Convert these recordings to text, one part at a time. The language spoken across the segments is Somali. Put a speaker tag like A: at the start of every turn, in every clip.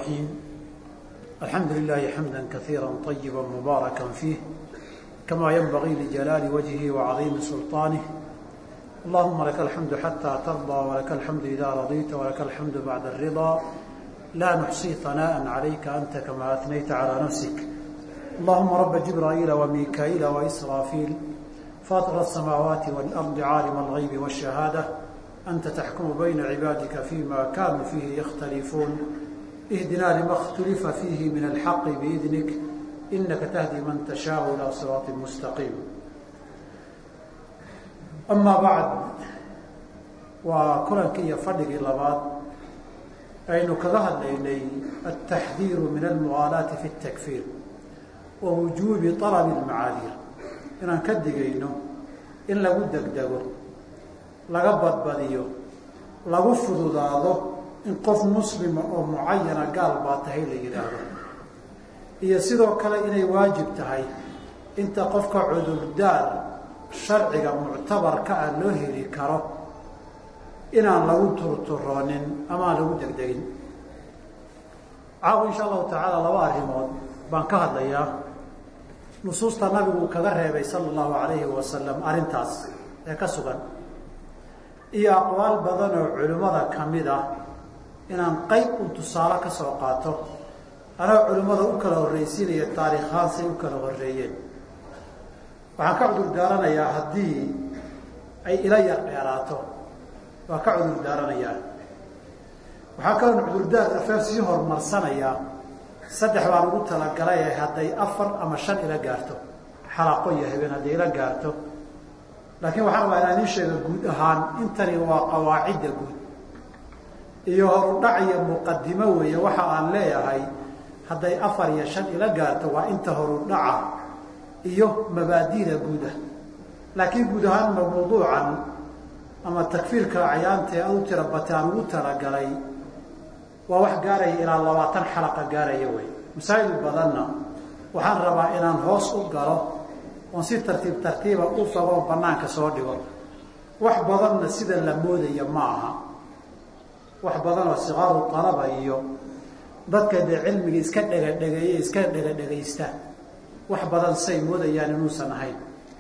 A: الرحيم الحمد لله حمدا كثيرا طيبا مباركا فيه كما ينبغي لجلال وجهه وعظيم سلطانه اللهم لك الحمد حتى ترضى ولك الحمد إذا رضيت ولك الحمد بعد الرضا لا نحصي ثناء عليك أنت كما أثنيت على نفسك اللهم رب جبرائيل وميكائيل وإسرافيل فاطر السماوات والأرض عالم الغيب والشهادة أنت تحكم بين عبادك فيما كانوا فيه يختلفون اهدنا لما اختلف فيه من الحق بإذنك إنك تهدي من تشاء إلى صراط مستقيم أما بعد وكلنكي فدقي لباد aynu kaga hadlaynay altaxdiiru min almuwaalaati fi اtakfiir wa wujuubi طalabi اlmacaadiir inaan ka digayno in lagu degdego laga badbadiyo lagu fududaado in qof muslima oo mucayana gaal baa tahay la yidhaahdo iyo sidoo kale inay waajib tahay inta qofka cudurdaar sharciga muctabarka ah loo heli karo inaan lagu turturoonin ama aan lagu degdegin caawa insha allahu tacaala laba arrimood baan ka hadlayaa nusuusta nabigu kaga reebay sala allahu alayhi wasalam arrintaas ee ka sugan iyo aqwaal badan oo culimmada ka mid ah inaan qayb un tusaale ka soo qaato anaa culimmada u kala horraysiinaya taariikhaan say u kala horreeyeen waxaan ka cudur daaranayaa haddii ay ila yar dheeraato waa ka cudur daaranayaa waxaa kaloon cudurdaar afeer sii horumarsanayaa saddex baan ugu talagalay ee hadday afar ama shan ila gaarto xalaaqo iyo habeen hadday ila gaarto laakiin waxaan rabaa inaan idiin sheega guud ahaan intani waa qawaacidda guud iyo horudhac iyo muqadimo weeye waxa aan leeyahay hadday afar iyo shan ila gaarto waa inta horudhaca iyo mabaadida guud ah laakiin guud ahaanma mawduucan ama takfiirka acyaanta ee adu tira bataan ugu talagalay waa wax gaaraya ilaa labaatan xalaqa gaaraya wey masaa'il badanna waxaan rabaa inaan hoos u galo oon si tartiib tartiiba u fagoo banaanka soo dhigo wax badanna sida la moodaya ma aha wax badan oo sikaaru talaba iyo dadka dee cilmiga iska dhegadhegeeye iska dhegadhegaysta wax badan say moodayaan inuusan ahayn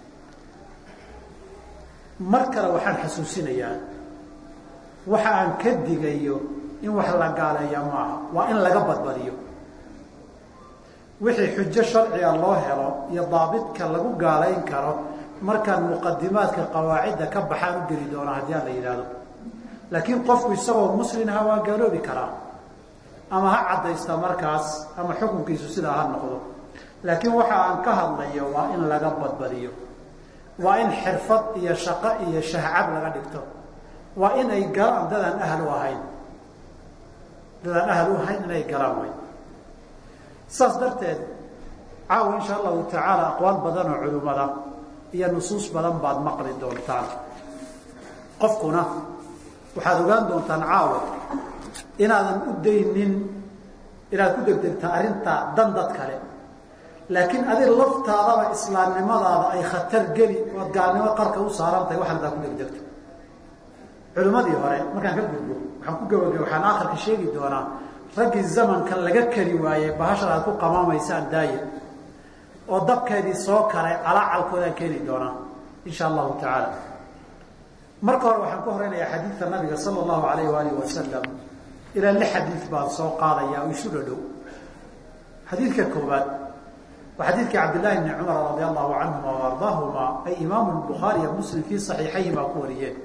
A: mar kale waxaan xasuusinayaa waxa aan ka digayo in wax la gaaleeya maaha waa in laga badbadiyo wixii xujo sharciga loo helo iyo daabidka lagu gaalayn karo markaan muqadimaadka qawaacidda ka baxaan u geli doona haddii aan la yidhaahdo laakiin qofku isagoo muslimha waa gaaloobi karaa ama ha caddaysta markaas ama xukunkiisu sidaa ha noqdo laakiin waxa aan ka hadlayo waa in laga badbadiyo waa in xirfad iyo shaqo iyo shahcab laga dhigto waa in ay galaan dadaan ahal u ahayn dadaan ahal u ahayn inay galaan way saas darteed caawa insha allahu tacaala aqwaal badan oo culimmada iyo nusuus badan baad maqli doontaan qofkuna waxaad ogaan doontaan caawa inaadan u daynin inaad ku degdegta arrintaa dan dad kale laakiin adig laftaadaba islaamnimadaada ay khatar geli oad gaalnimo qarka u saaran tahay waxaad adaa ku degdegto culimmadii hore markaan ka gudbo waxaan ku gabagay waxaan aakhirka sheegi doonaa raggii zamankan laga kari waayey bahashan aad ku qamaamaysaan daaye oo dabkeedii soo karay calaacalkoodaan keeni doonaa insha allahu tacaala marka hore waxaan ku horeynayaa xadiidka nabiga sala allahu alayh waalihi wasalam ilaa lix xadiid baan soo qaadaya oo isu dhadhow xadiidka koowaad waa xadiidkii cabdillaahi bni cumar radi allahu canhuma wa ardaahuma ay imaamu bukhaari iyo muslim fii saxiixayhimaa ku wariyeen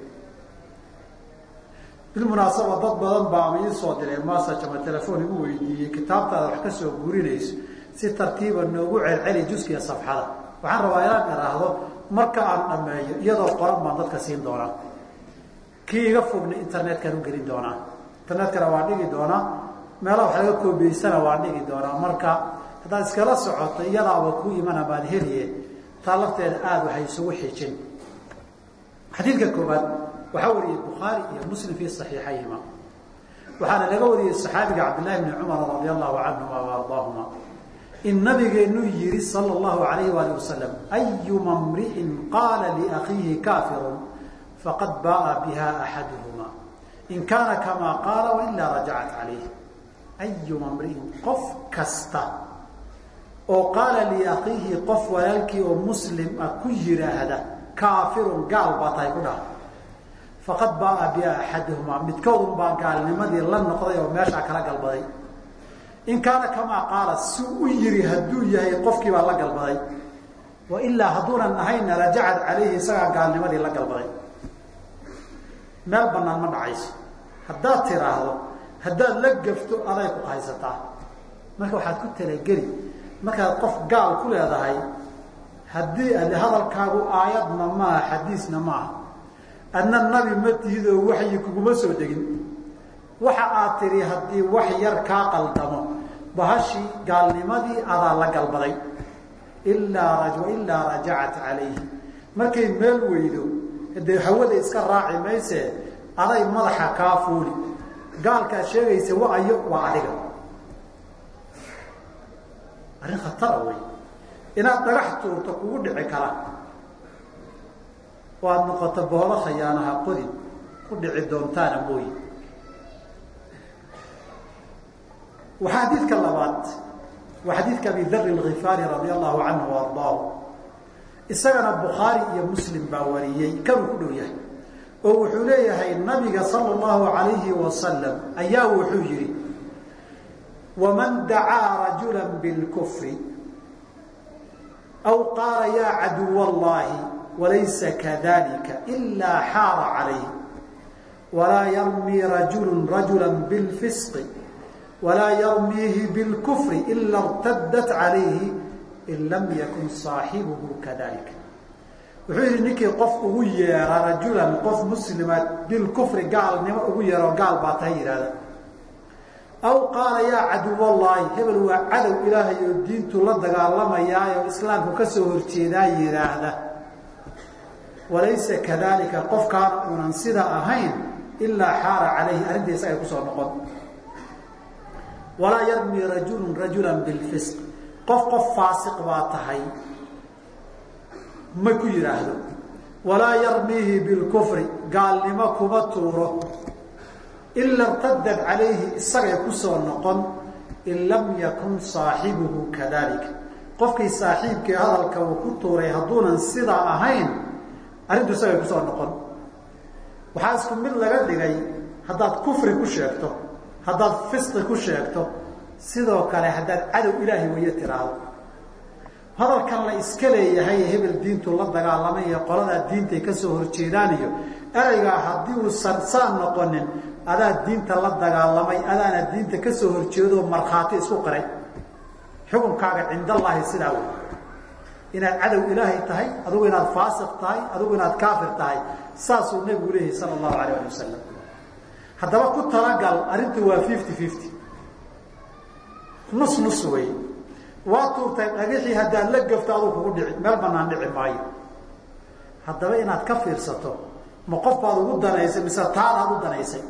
A: bilmunaasaba dad badan baa ama ii soo diray masaj ama telefoon igu weydiiyey kitaabtaada wax ka soo guurinayso si tartiiba noogu celceli juskiya safxada waxaan rabaa inaan iraahdo marka aan dhammeeyo iyadoo qoran baan dadka siin doonaa kii iga fogna internetkaan u gelin doonaa internetkana waan dhigi doonaa meelaha wax laga koobiyeysana waan dhigi doonaa marka haddaad iskala socoto iyadaaba ku imana baad heliye taa lafteeda aada waxay isugu xijin xadiidka koobaad waxaa wariyey bukhaari iyo muslim fii saxiixayhima waxaana laga wariyey saxaabiga cabdillahi bni cumar radi allahu canhuma wa ardaahuma in nabigeenu yihi sala allahu alayh waali wasalam ayuma mri'in qaala liakhiihi kaafirun faqad baaa biha axaduhuma in kaana kamaa qaala wailaa rajacat calayh ayuma mriin qof kasta oo qaala liakhiihi qof walaalkii oo muslim ah ku yidhaahda kaafirun gaal baa tahay ku dhaha faqad baaa biha axaduhumaa midkoodun baa gaalnimadii la noqday oo meeshaa kala galbaday in kaana kamaa qaala si u yiri hadduu yahay qofkii baa la galbaday wa ilaa hadduunan ahayna rajacat calayhi isagaa gaalnimadii la galbaday meel banaan ma dhacayso haddaad tiraahdo haddaad la gafto aday ku haysataa marka waxaad ku talageli markaad qof gaal ku leedahay haddii ade hadalkaagu aayadna maaha xadiisna maaha adna nabi ma tihidoo waxyi kuguma soo degin waxa aad tidhi haddii wax yar kaa qaldamo bahashii gaalnimadii adaa la galbaday ilaa ilaa rajacat calayhi markay meel weydo dee hawada iska raaci mayse aday madaxa kaa fuuli gaalkaad sheegaysa waayo waa adiga arrin khatara wey inaad dhagax tuurto kugu dhici kara oo aada noqoto boolo khayaanaha qodin ku dhici doontaana mooyi waxaa xadiidka labaad waa xadiidka abi dari alkifaari radia allahu canhu wa ardaahu isagana bukhaari iyo muslim baa wariyey kanuu ku dhow yahay oo wuxuu leeyahay nabiga sala allahu alayhi wasalam ayaa wuxuu yihi waman dacaa rajula bilkufri aw qaala yaa caduw allahi walaysa kadalika ilaa xaara calayh walaa yarmii rajulu rajula bilfisqi walaa yarmiihi bilkufri ila irtadat calayhi in lam yakun saaxibuhu kadalika wuxuu yihi ninkii qof ugu yeera rajulan qof muslima bilkufri gaalnimo ugu yeero gaal baa tahay yidhahda aw qaala yaa caduwallaahi hebel waa cadow ilaahay oo diintu la dagaalamayaa oo islaamku ka soo horjeedaa yidhaahda walaysa kadalika qofkaan unan sida ahayn ilaa xaara calayhi arrintiisa ay kusoo noqon walaa yarmii rajulun rajulan bilfisq qof qof faasiq baa tahay ma ku yidhaahdo walaa yarmiihi bilkufri gaalnimo kuma tuuro ila irtadad calayhi isagay kusoo noqon in lam yakun saaxibuhu kadalika qofkii saaxiibkii hadalka uu ku tuuray hadduunan sidaa ahayn arrintu isagay kusoo noqon waxaa isku mid laga dhigay haddaad kufri ku sheegto haddaad fisqi ku sheegto sidoo kale haddaad cadow ilaahay wayo tiraahdo hadalkan la iska leeyahay hebel diintu la dagaalamay iyo qoladaa diintay ka soo horjeedaan iyo ereygaa haddii uusan saan noqonin adaa diinta la dagaalamay adaana diinta ka soo horjeedoo markhaati isku qiray xukunkaaga cindallaahi sidaa wey inaad cadow ilaahay tahay adugu inaad faasiq tahay adugu inaad kaafir tahay saasuu nebigu leeyahay sala allahu alayh ali wasalam haddaba ku talagal arrintu waa fifty fifty nus nus wey waa tuurtay dhagixii haddaad la gafto aduu kugu dhici meel banaan dhici maayo haddaba inaad ka fiirsato ma qof baad ugu danaysay mise taadaad u danaysay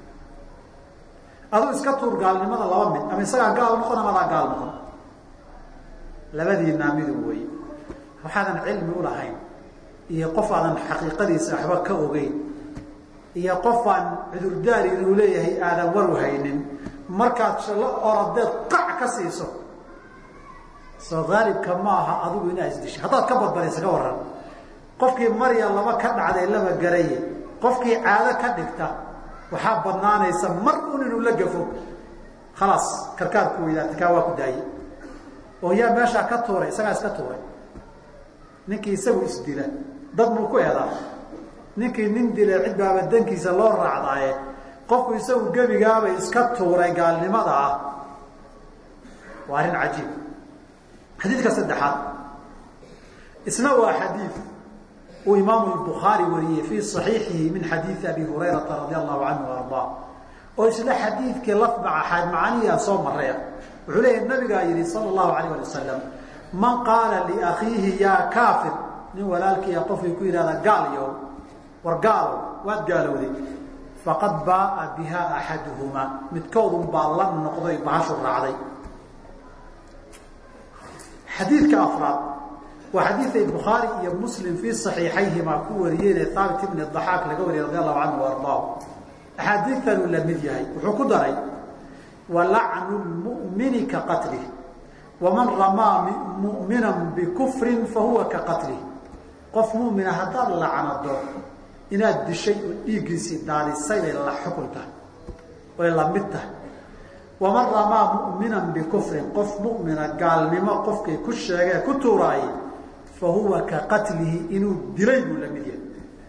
A: aduu iska tuur gaalnimada laba mid ama isagaa gaal noqon ama adaa gaal noqon labadiinaa midu wey waxaadan cilmi ulahayn iyo qof aadan xaqiiqadiisa waxba ka ogeyn iyo qof aan cudurdaari inuu leeyahay aadan war haynin markaad shallo oradeed qac ka siiso soo haalibka ma aha adigu inaa isdisho haddaad ka badbadaysa ka waran qofkii marya laba ka dhacday laba garaye qofkii caado ka dhigta waxaa badnaanaysa mar un inuu la gafo khalaas karkaarku weydaata kaa waa ku daaye oo yaa meeshaa ka tuuray isagaa iska tuuray ninkii isagu isdila dad muu ku eedaa ninkii nin dila cid baaba dankiisa loo raacdaaye qofku isagu gebigaaba iska tuuray gaalnimada ah waa arrin cajiib xadiidka saddexaad isna waa xadiid uu imaamu bukhaari wariyey fii صaxiixihi min xadiidi abi hurayrata radi allahu canhu ardaa oo isla xadiidkii lafmaca macaniyaa soo maraya wuxuu leeyahy nabigaa yihi sala allahu alayh ali wasalam man qaala liakhiihi yaa kaafir nin walaalkiiya qofkii ku yidhahda gaal yow war gaalow waad gaalowday faqad baaa biha axaduhumaa midkoodun baa la noqday bahashu raacday xadiidka afraad waa xadiiday bukhaari iyo muslim fii saxiixayhimaa ku wariyeen ee haabit ibni daxaak laga wariyay radi allahu canhu wa ardaahu axaadiidtanuu la mid yahay wuxuu ku daray wa lacnu lmu'mini ka qatlih waman ramaa mu'mina bikufrin fahuwa ka qatlih qof mu'mina haddaad lacnado inaad dishay oo dhiiggiisii daadisay bay la xukun tahay way la mid tahay waman ramaa mu'minan bikufrin qof mu'mina gaalnimo qofkay ku sheegee ku tuuraayey fa huwa ka qatlihi inuu dilay buu la mid yahay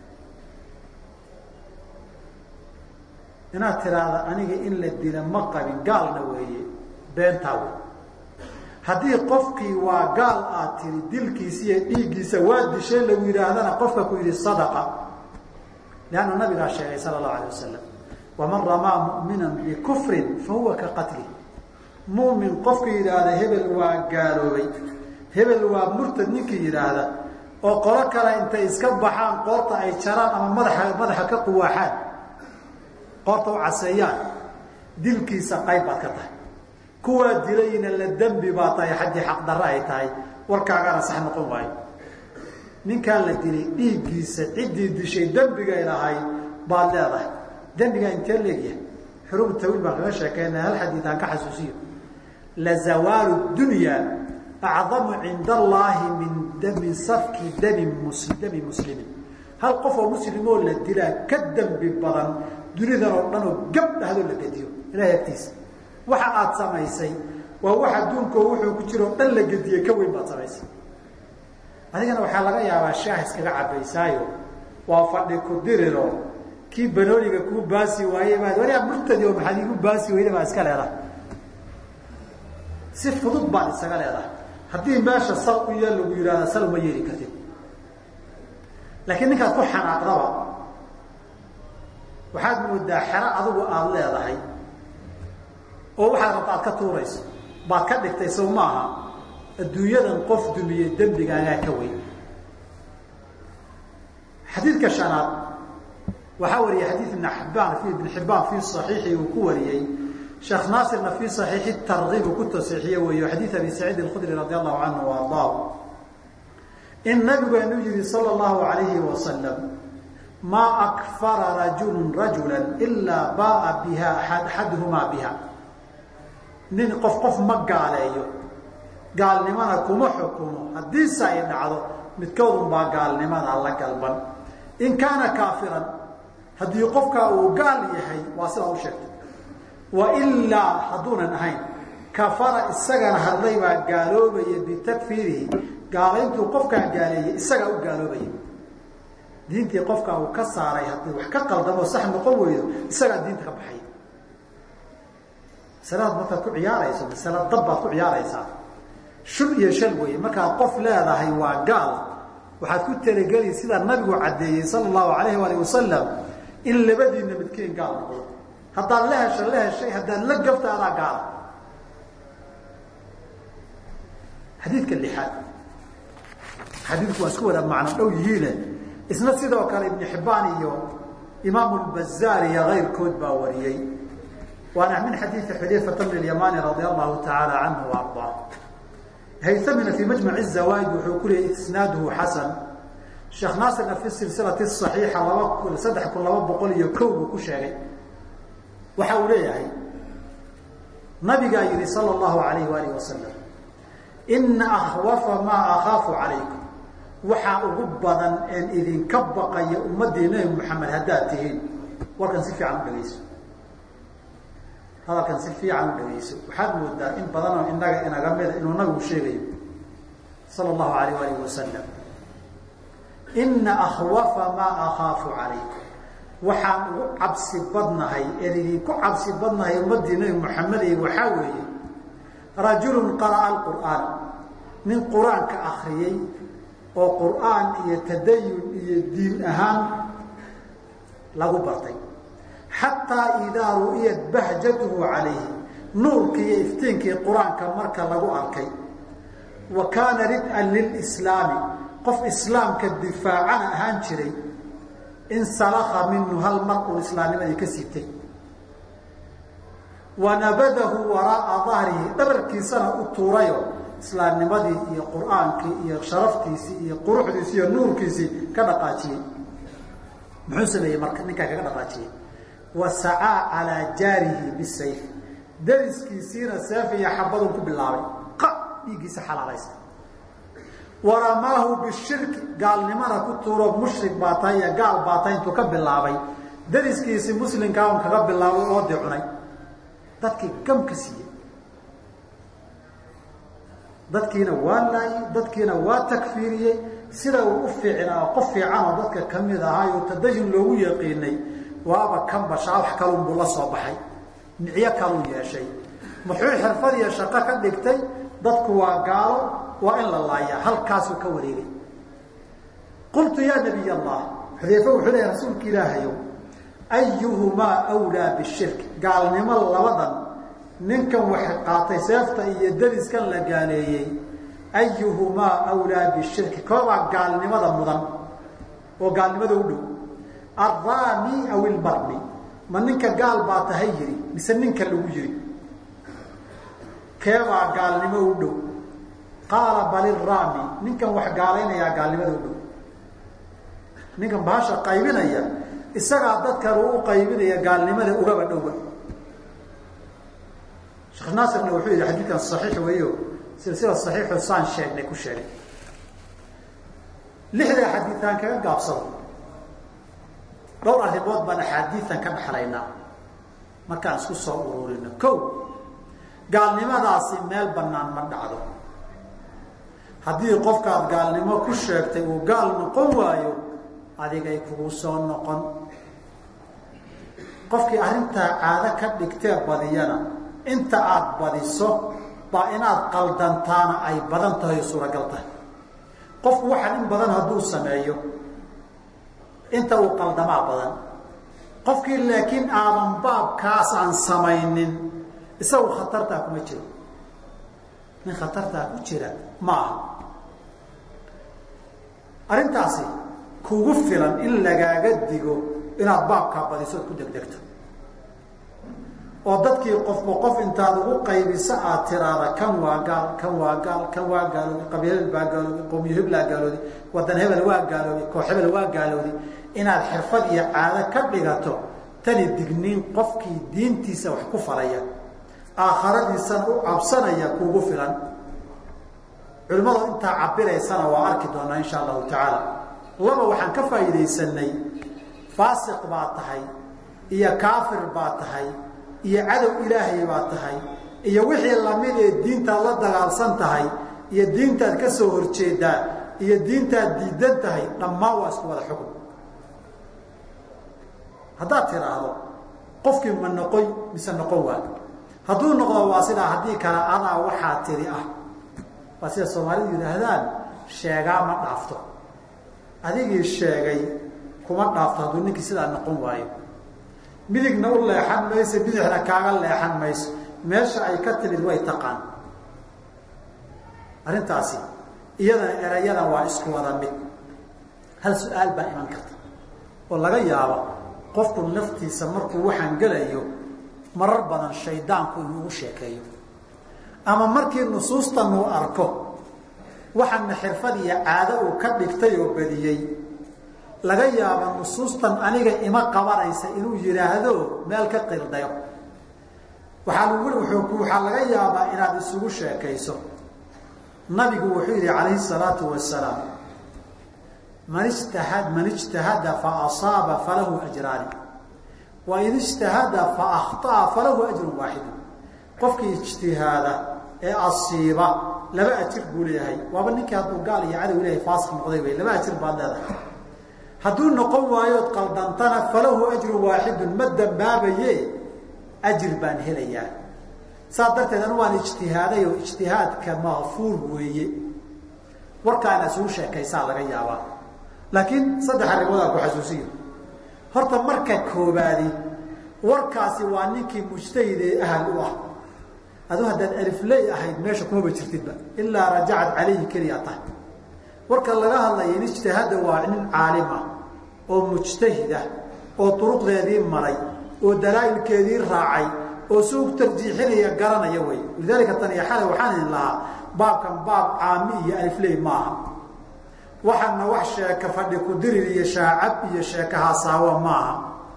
A: inaad tiraahda aniga in la dila ma qabin gaalna weeye beentaa wey haddii qofkii waa gaal aad tiri dilkiisa iyo dhiiggiisa waa dishay lagu yidhaahdana qofka ku yidhi sadaqa leanna nabigaa sheegay sala allahu alay wasalam waman ramaa mu'minan bikufrin fa huwa ka qatli mu'min qofka yidhaahda hebel waa gaaloobay hebel waa murtad ninkii yidhaahda oo qolo kale intay iska baxaan qoorta ay jaraan ama madaxa madaxa ka quwaaxaan qoorta u caseeyaan dilkiisa qayb baad ka tahay kuwaa dilayna la dembi baa tahay xaddii xaqdarre ay tahay warkaagana sax noqon waayo ninkaan la dilay dhiiggiisa ciddii dishay dembigay lahayd baad leedahay dembigaa intee leegyahay xuruub tawiil baan kaga sheekeyna hal xadiid aan ka xasuusiyo la zawaalu dunya acdamu cinda allaahi min min safki dami mus dami muslimin hal qof oo muslimoo la dilaa ka dembi badan dunidan oo dhan oo gab dhahdoo la gediyo ilahay agtiisa waxa aad samaysay waa wax adduunkao wuxuu ku jiro o dhan la gediyey ka weyn baad samaysay adigana waxaa laga yaabaa shaah iskaga cabaysaayo waa fadhi ku diriro kii banooniga kuu baasi waaye baad waliaa murtadi oo maxaad igu baasi weyda baa iska leedahay si fudud baad isaga leedahay haddii meesha sal u yeel lagu yidhahda sal uma yeeli kartid laakiin ninkaad ku xanaaqdaba waxaad moodaa xero adigu aada leedahay oo waxaad rabta aad ka tuurayso baad ka dhigtay sow maaha adduunyadan qof dumiyey dembigaagaa ka weyn xadiidka shanaad waxaa wariyay xadiid ibn xibbaan ibn xibbaan fii صaxiixi uu ku wariyey sheekh naasirna fii صaxiixi tarkiib uu ku tasiixiye weeyo xadiid abi saciid اlkhudri radi allahu canhu wa ardaah in nabigeenu yihi salى اllahu alayhi wasalam maa akfara rajulu rajula ilaa baaa biha axaduhumaa biha nin qof qof ma gaaleeyo gaalnimana kuma xukumo haddiise ay dhacdo midkoodun baa gaalnimada la galban in kaana kaafiran haddii qofkaa uu gaal yahay waa sidaa u sheegtay wa ilaa hadduunan ahayn kafara isagana hadlay baa gaaloobaya bitakfiirihi gaalayntuu qofkaa gaaleeyey isagaa u gaaloobaya diintii qofkaa uu ka saaray haddii wax ka qaldamo sax noqon weydo isagaa diinta ka baxay masaladaad markaad ku ciyaarayso masala dab baad ku ciyaaraysaa shul iyo shal weeye markaad qof leedahay waa gaal waxaad ku talageli sidaa nabigu caddeeyey sala allahu alayhi waalih wasalam in labadiinna midkeen gaal noqdo haddaad la hesho la heshay haddaad la gafta adaa gaala xadiidka lixaad xadiidku waa isku wada macno dhow yihiine isna sidoo kale ibnu xibbaan iyo imaamu lbazaar iyo kayrkood baa wariyey waana min xadiidi xudayfata bn اlyamani radi allahu tacaala canhu ardaa haytamina fii majmac zawaaid wuxuu ku leeyay isnaaduhu xasan sheekh naasirna fi silsilati صaxiixa laba saddex kun laba boqol iyo kow buu ku sheegay waxa uu leeyahay nabigaa yihi salى اllahu alayh waalih wasalam ina akhwafa maa akhaafu calaykum waxaa ugu badan een idinka baqaya ummaddii nebi moxamed haddaad tihiin warkan si fiican u dhegayso hadalkan si fiican u dhegayso waxaad moodaa in badanoo inaga inaga mida inuu nabigu sheegayo sala allahu alayh alih wasalam ina akhwafa maa akhaafu calaykum waxaan ugu cabsi badnahay een idinku cabsi badnahay ummaddii nebi moxamed iyo waxaa weeye rajulun qara'a alqur'aan nin qur-aanka akriyey oo qur'aan iyo tadayun iyo diin ahaan lagu bartay xataa idaa ru'iyat bahjatuhu calayhi nuurkii iyo iftiinkii qur-aanka marka lagu arkay wa kaana rid-an lilslaami qof islaamka difaacana ahaan jiray insalaka minhu hal mar uu islaamnimadii ka siibtay wanabadahu waraa'a dahrihi dhabarkiisana u tuurayo islaamnimadii iyo qur'aankii iyo sharaftiisii iyo quruxdiisii iyo nuurkiisii ka dhaqaajiyey muxuu sameeyey marka ninkaa kaga dhaqaajiyey wa sacaa calaa jaarihi bisayf dariskiisiina seef iyo xabaduu ku bilaabay qa dhiiggiisa xalaalaysa waramaahu bishirki gaalnimana ku tuuro mushrik baa tahay iyo gaal baa tahay intuu ka bilaabay dariskiisii muslimkaa un kaga bilaabay oodii cunay dadkii gam ka siiyey dadkiina waa laayey dadkiina waa takfiiriyey sida uu u fiicnaa qof fiicanoo dadka ka mid ahaayo tadajun loogu yaqiinay waaba kan bashaa wax kalunbuu la soo baxay nicyo kaluu yeeshay muxuu xirfad iyo shaqo ka dhigtay dadku waa gaalo waa in la laayaa halkaasuu ka wareegay qultu yaa nabiy allah xudeyfe wuxuu leeyahy rasuulka ilaahayow ayuhumaa wlaa bishirk gaalnimo labadan ninkan wax qaatay seefta iyo dariskan la gaaleeyey ayuhumaa wlaa bishirki koobaa gaalnimada mudan oo gaalnimada u dhow arraami aw ilbarmi ma ninka gaal baa tahay yidhi mise ninka lagu yidhi keebaa gaalnimo u dhow qaala bal iraami ninkan wax gaalaynayaa gaalnimada u dhow ninkan bahasha qaybinaya isagaa dadkan uu u qaybinaya gaalnimada ugaba dhowba sheekh naasirna wuxuu yidhi xadiidkan saxiix weeyo silsila saxiixu saan sheegnay ku sheegay lixdaa xadiitaan kaga gaabsado dhowr arrimood baan axaadiidan ka dhexlaynaa markaan isku soo ururino ko gaalnimadaasi meel bannaan ma dhacdo haddii qofkaad gaalnimo ku sheegtay uu gaal noqon waayo adigay kugu soo noqon qofkii arrintaa caado ka dhigtee badiyana inta aada badiso baa inaad qaldantaana ay badan tahay oo suuragal tahay qofku waxaan in badan hadduu sameeyo inta uu qaldamaa badan qofkii laakiin aadan baabkaas aan samaynin isagu khatartaa kuma jiro nin khatartaa ku jira ma aha arrintaasi kugu filan in lagaaga digo inaad baabkaa badisood ku degdegto oo dadkii qofba qof intaad ugu qaybiso aad tiraada kan waa gaal kan waa gaal kan waa gaalooday qabiilhebel baa gaalooday qowmiyo heblaa gaalooday wadan hebel waa gaalooday koox hebel waa gaalooday inaad xirfad iyo caado ka dhigato tani digniin qofkii diintiisa wax ku falaya aakharadiisana u cabsanaya kuugu filan culimmadu intaa cabiraysana waa arki doonaa insha allahu tacaala laba waxaan ka faa'iidaysanay faasiq baa tahay iyo kaafir baa tahay iyo cadow ilaahay baa tahay iyo wixii lamid ee diintaad la dagaalsan tahay iyo diintaad ka soo horjeedaa iyo diintaad diidan tahay dhammaan waa isku wada xukun haddaad tidhaahdo qofkii ma noqoy mise noqon waa hadduu noqdo waa sidaa haddii kale adaa waxaa tiri ah waa sida soomaalidu yidhaahdaan sheegaa ma dhaafto adigii sheegay kuma dhaafto hadduu ninkii sidaa noqon waayo midigna u leexan mayso bidixna kaaga leexan mayso meesha ay ka timid way taqaan arrintaasi iyadana erayadan waa isku wada mid hal su-aal baa iman karta oo laga yaabo qofku naftiisa markuu waxaan gelayo marar badan shaydaanku inuu ugu sheekeeyo ama markii nusuustan uu arko waxaana xirfad iyo caado uu ka dhigtay oo badiyey laga yaaba nusuustan aniga ima qabanaysa inuu yidhaahdo meel ka qirdayo waaa lgu waxaa laga yaabaa inaad isugu sheekayso nabigu wuxuu yidhi calayhi salaatu wasalaam man ijtahad man ijtahada faasaaba falahu ajraani wain ijtahada faakطa'a falahu ajrun waaxidu qofkii ijtihaada ee asiiba laba ajir buu leeyahay waaba ninkii hadduu gaal iyo cadow ilahay faasiq noqday wey laba ajir baad leedahay hadduu noqon waayood qaldantana falahu ajrun waaxidun ma dambaabaye ajir baan helayaa saas darteed anu waan ijtihaaday oo ijtihaadka makfuur weeye warkaana isugu sheekaysaa laga yaabaa laakiin saddex arrimoodaan ku xasuusiyo horta marka koobaadi warkaasi waa ninkii mujtahid ee ahal u ah adu haddaad alifley ahayd meesha kumaba jirtidba ilaa rajacad calayhi keliya tahay warka laga hadlaya in ijtihaada waa nin caalim ah oo mujtahid ah oo duruqdeedii maray oo dalaa'ilkeedii raacay oo si u tarjiixinaya garanaya wey lidaalika tan iyo xalay waxaan idin lahaa baabkan baab caami iyo alifley maaha waxaana wax sheeka fadhi ku dirir iyo shaacab iyo sheeka hasaawo maaha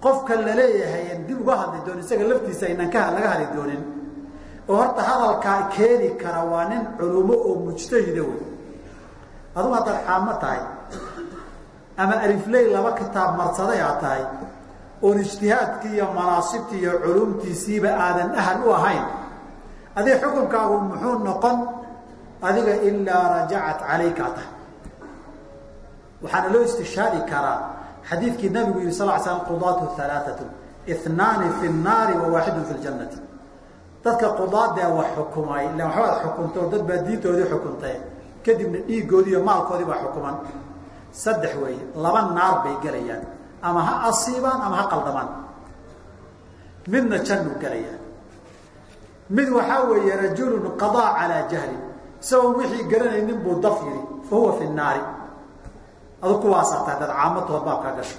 A: qofka laleeyahay an dib uga hadli doonin isaga laftiisa aynan ka laga hadli doonin oo horta hadalkaa keeni kara waa nin culumo oo mujtahida wey adugu haddaad xaamo tahay ama alifley laba kitaab marsaday aad tahay oon ijtihaadkii iyo manaasibtii iyo culumtiisiiba aadan ahal u ahayn adig xukunkaagu muxuu noqon adiga ilaa rajacat calayka tahay waxaana loo istishaadi karaa xadiidkii nabigu yihi sal slam qudaatu alaaatu inaani fi nnaari wa waaxidun fi ljannati dadka qudaadee wax xukumay illa waxbaad xukuntoo dad baa diintoodii xukuntay kadibna dhiiggoodii iyo maalkoodii baa xukuman saddex weeye laba naar bay gelayaan ama ha asiibaan ama ha qaldamaan midna jannuu gelayaa mid waxaa weeye rajulun qadaa calaa jahlin isagoo wixii garanaynin buu daf yidhi fa huwa fi nnaari adu kuwaasaa tahay dad caamatood baabkaa gasho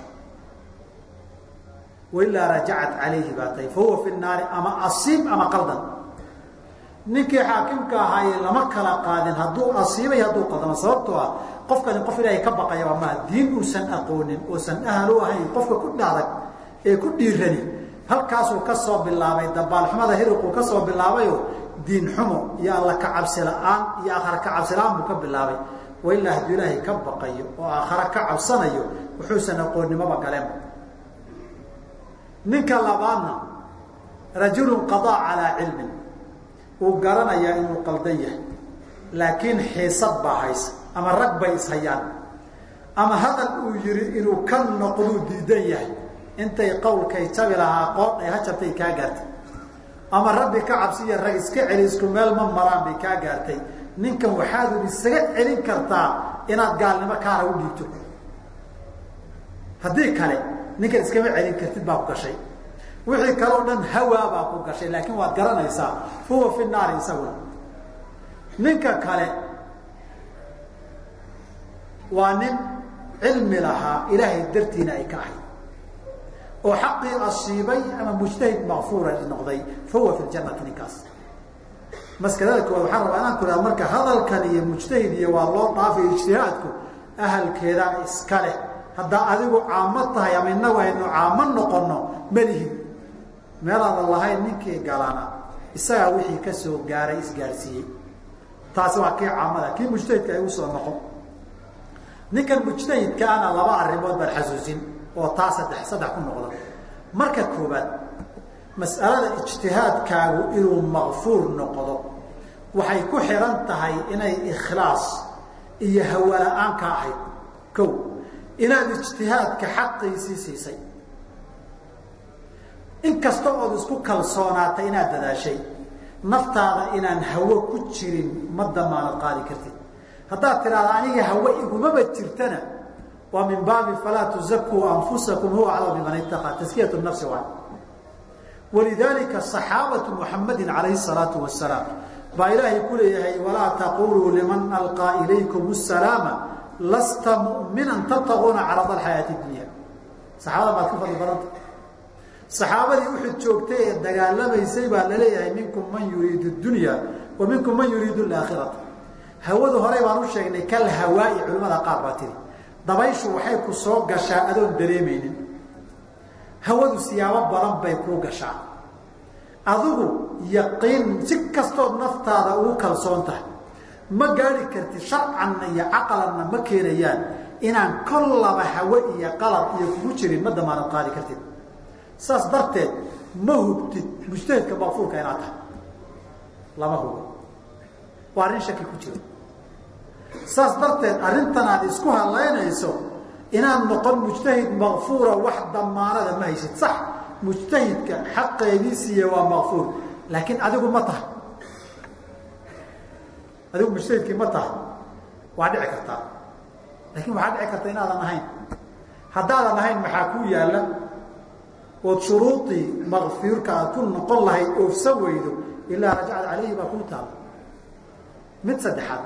A: wailaa rajacat calayhi baa tahay fa huwa fi naari ama asiib ama qaldan ninkii xaakimka ahaaye lama kala qaadin hadduu asiibay hadduu qaldamo sababtoo ah qofkani qof ilaahay ka baqayaba maaha diin uusan aqoonin oosan ahal u ahayn qofka ku dhaadag ee ku dhiirani halkaasuu ka soo bilaabay dabaalxumada hiriquu ka soo bilaabayo diin xumo iyo alla ka cabsi la-aan iyo aakhara ka cabsi la-aan buu ka bilaabay wailaa hadduu ilaahay ka baqayo oo aakhare ka cabsanayo wuxuusan aqoonnimoba galeen ninka labaadna rajulun qadaa calaa cilmin uu garanayaa inuu qaldan yahay laakiin xiisad baa haysa ama rag bay ishayaan ama hadal uu yihi inuu ka noqduu diidan yahay intay qowlkay jabi lahaa qoodh ay hajabtay kaa gaartay ama rabbi ka cabsiya rag iska celi isku meel ma maraan bay kaa gaartay ninkan waxaadu isaga celin kartaa inaad gaalnimo kaara u dhiibto haddii kale ninkan iskama celin kartid baa ku gashay wixii kale o dhan hawaa baa ku gashay laakiin waad garanaysaa huwa fi naari isaguna ninka kale waa nin cilmi lahaa ilaahay dartiina ay ka ahayd oo xaqii asiibay ama mujtahid makfuura noqday fa huwa fi ljannati ninkaas maskalada koowaad waxaan rabaa inaan ku ihahdo marka hadalkan iyo mujtahid iyo waa loo dhaafay ijtihaadku ahalkeeda iska leh haddaa adigu caamo tahay ama inagu aynu caamo noqono malihin meelaadan lahayn ninkii galana isagaa wixii ka soo gaaray isgaarsiiyey taasi waa kii caamada kii mujtahidka ay usoo noqon ninkan mujtahidkaana laba arrimood baan xasuusin oo taa saddex saddex ku noqda marka koobaad mas'alada ijtihaadkaagu inuu makfuur noqdo waxay ku xihan tahay inay ikhlaas iyo hawala-aan ka ahayd ko inaad ijtihaadka xaqiisii siisay inkasta ood isku kalsoonaatay inaad dadaashay naftaada inaan hawo ku jirin ma damaanad qaadi kartid haddaad tidhahda aniga hawe igumaba jirtana waa min baabi falaa tuzakuu anfusakum huwa aclam biman itaqaa taskiyat nafsi waa walidaalika saxaabatu muxamadin calayhi salaatu wasalaam baa ilaahay ku leeyahay walaa taquluu liman alqaa ilaykum asalaama lasta mu'minan tabtaguuna carada alxayaati dunya saxaabada baad ka fadli badanta saxaabadii uxud joogtay ee dagaalamaysay baa laleeyahay minkum man yuriidu dunya wa minkum man yuriidu alaakhirata hawadu horey baan u sheegnay kal hawaa'i culimmada qaar baa tiri dabayshu waxay ku soo gashaa adoon dareemaynin hawadu siyaabo badan bay kuu gashaa adigu yaqiin si kastood naftaada ugu kalsoon tahay ma gaari kartid sharcanna iyo caqalanna ma keenayaan inaan kollaba hawe iyo qalad iyo kugu jirin ma damaanad qaadi kartid saas darteed ma hubtid mujtahidka makfuurka inaad tahay lama hubo waa arrin shaki ku jiro saas darteed arrintan aad isku halaynayso inaad noqon mujtahid makfuura wax damaanada ma haysid sax mujtahidka xaqeedii siiye waa makfuur laakiin adigu ma tahay adigu mujtahidkii ma tahay waa dhici kartaa laakiin waxaa dhici karta inaadan ahayn haddaadan ahayn maxaa kuu yaalla ood shuruudii makfiirka aad ku noqon lahayd oofsan weydo ilaa rajacad calayhi baa kuu taala mid saddexaad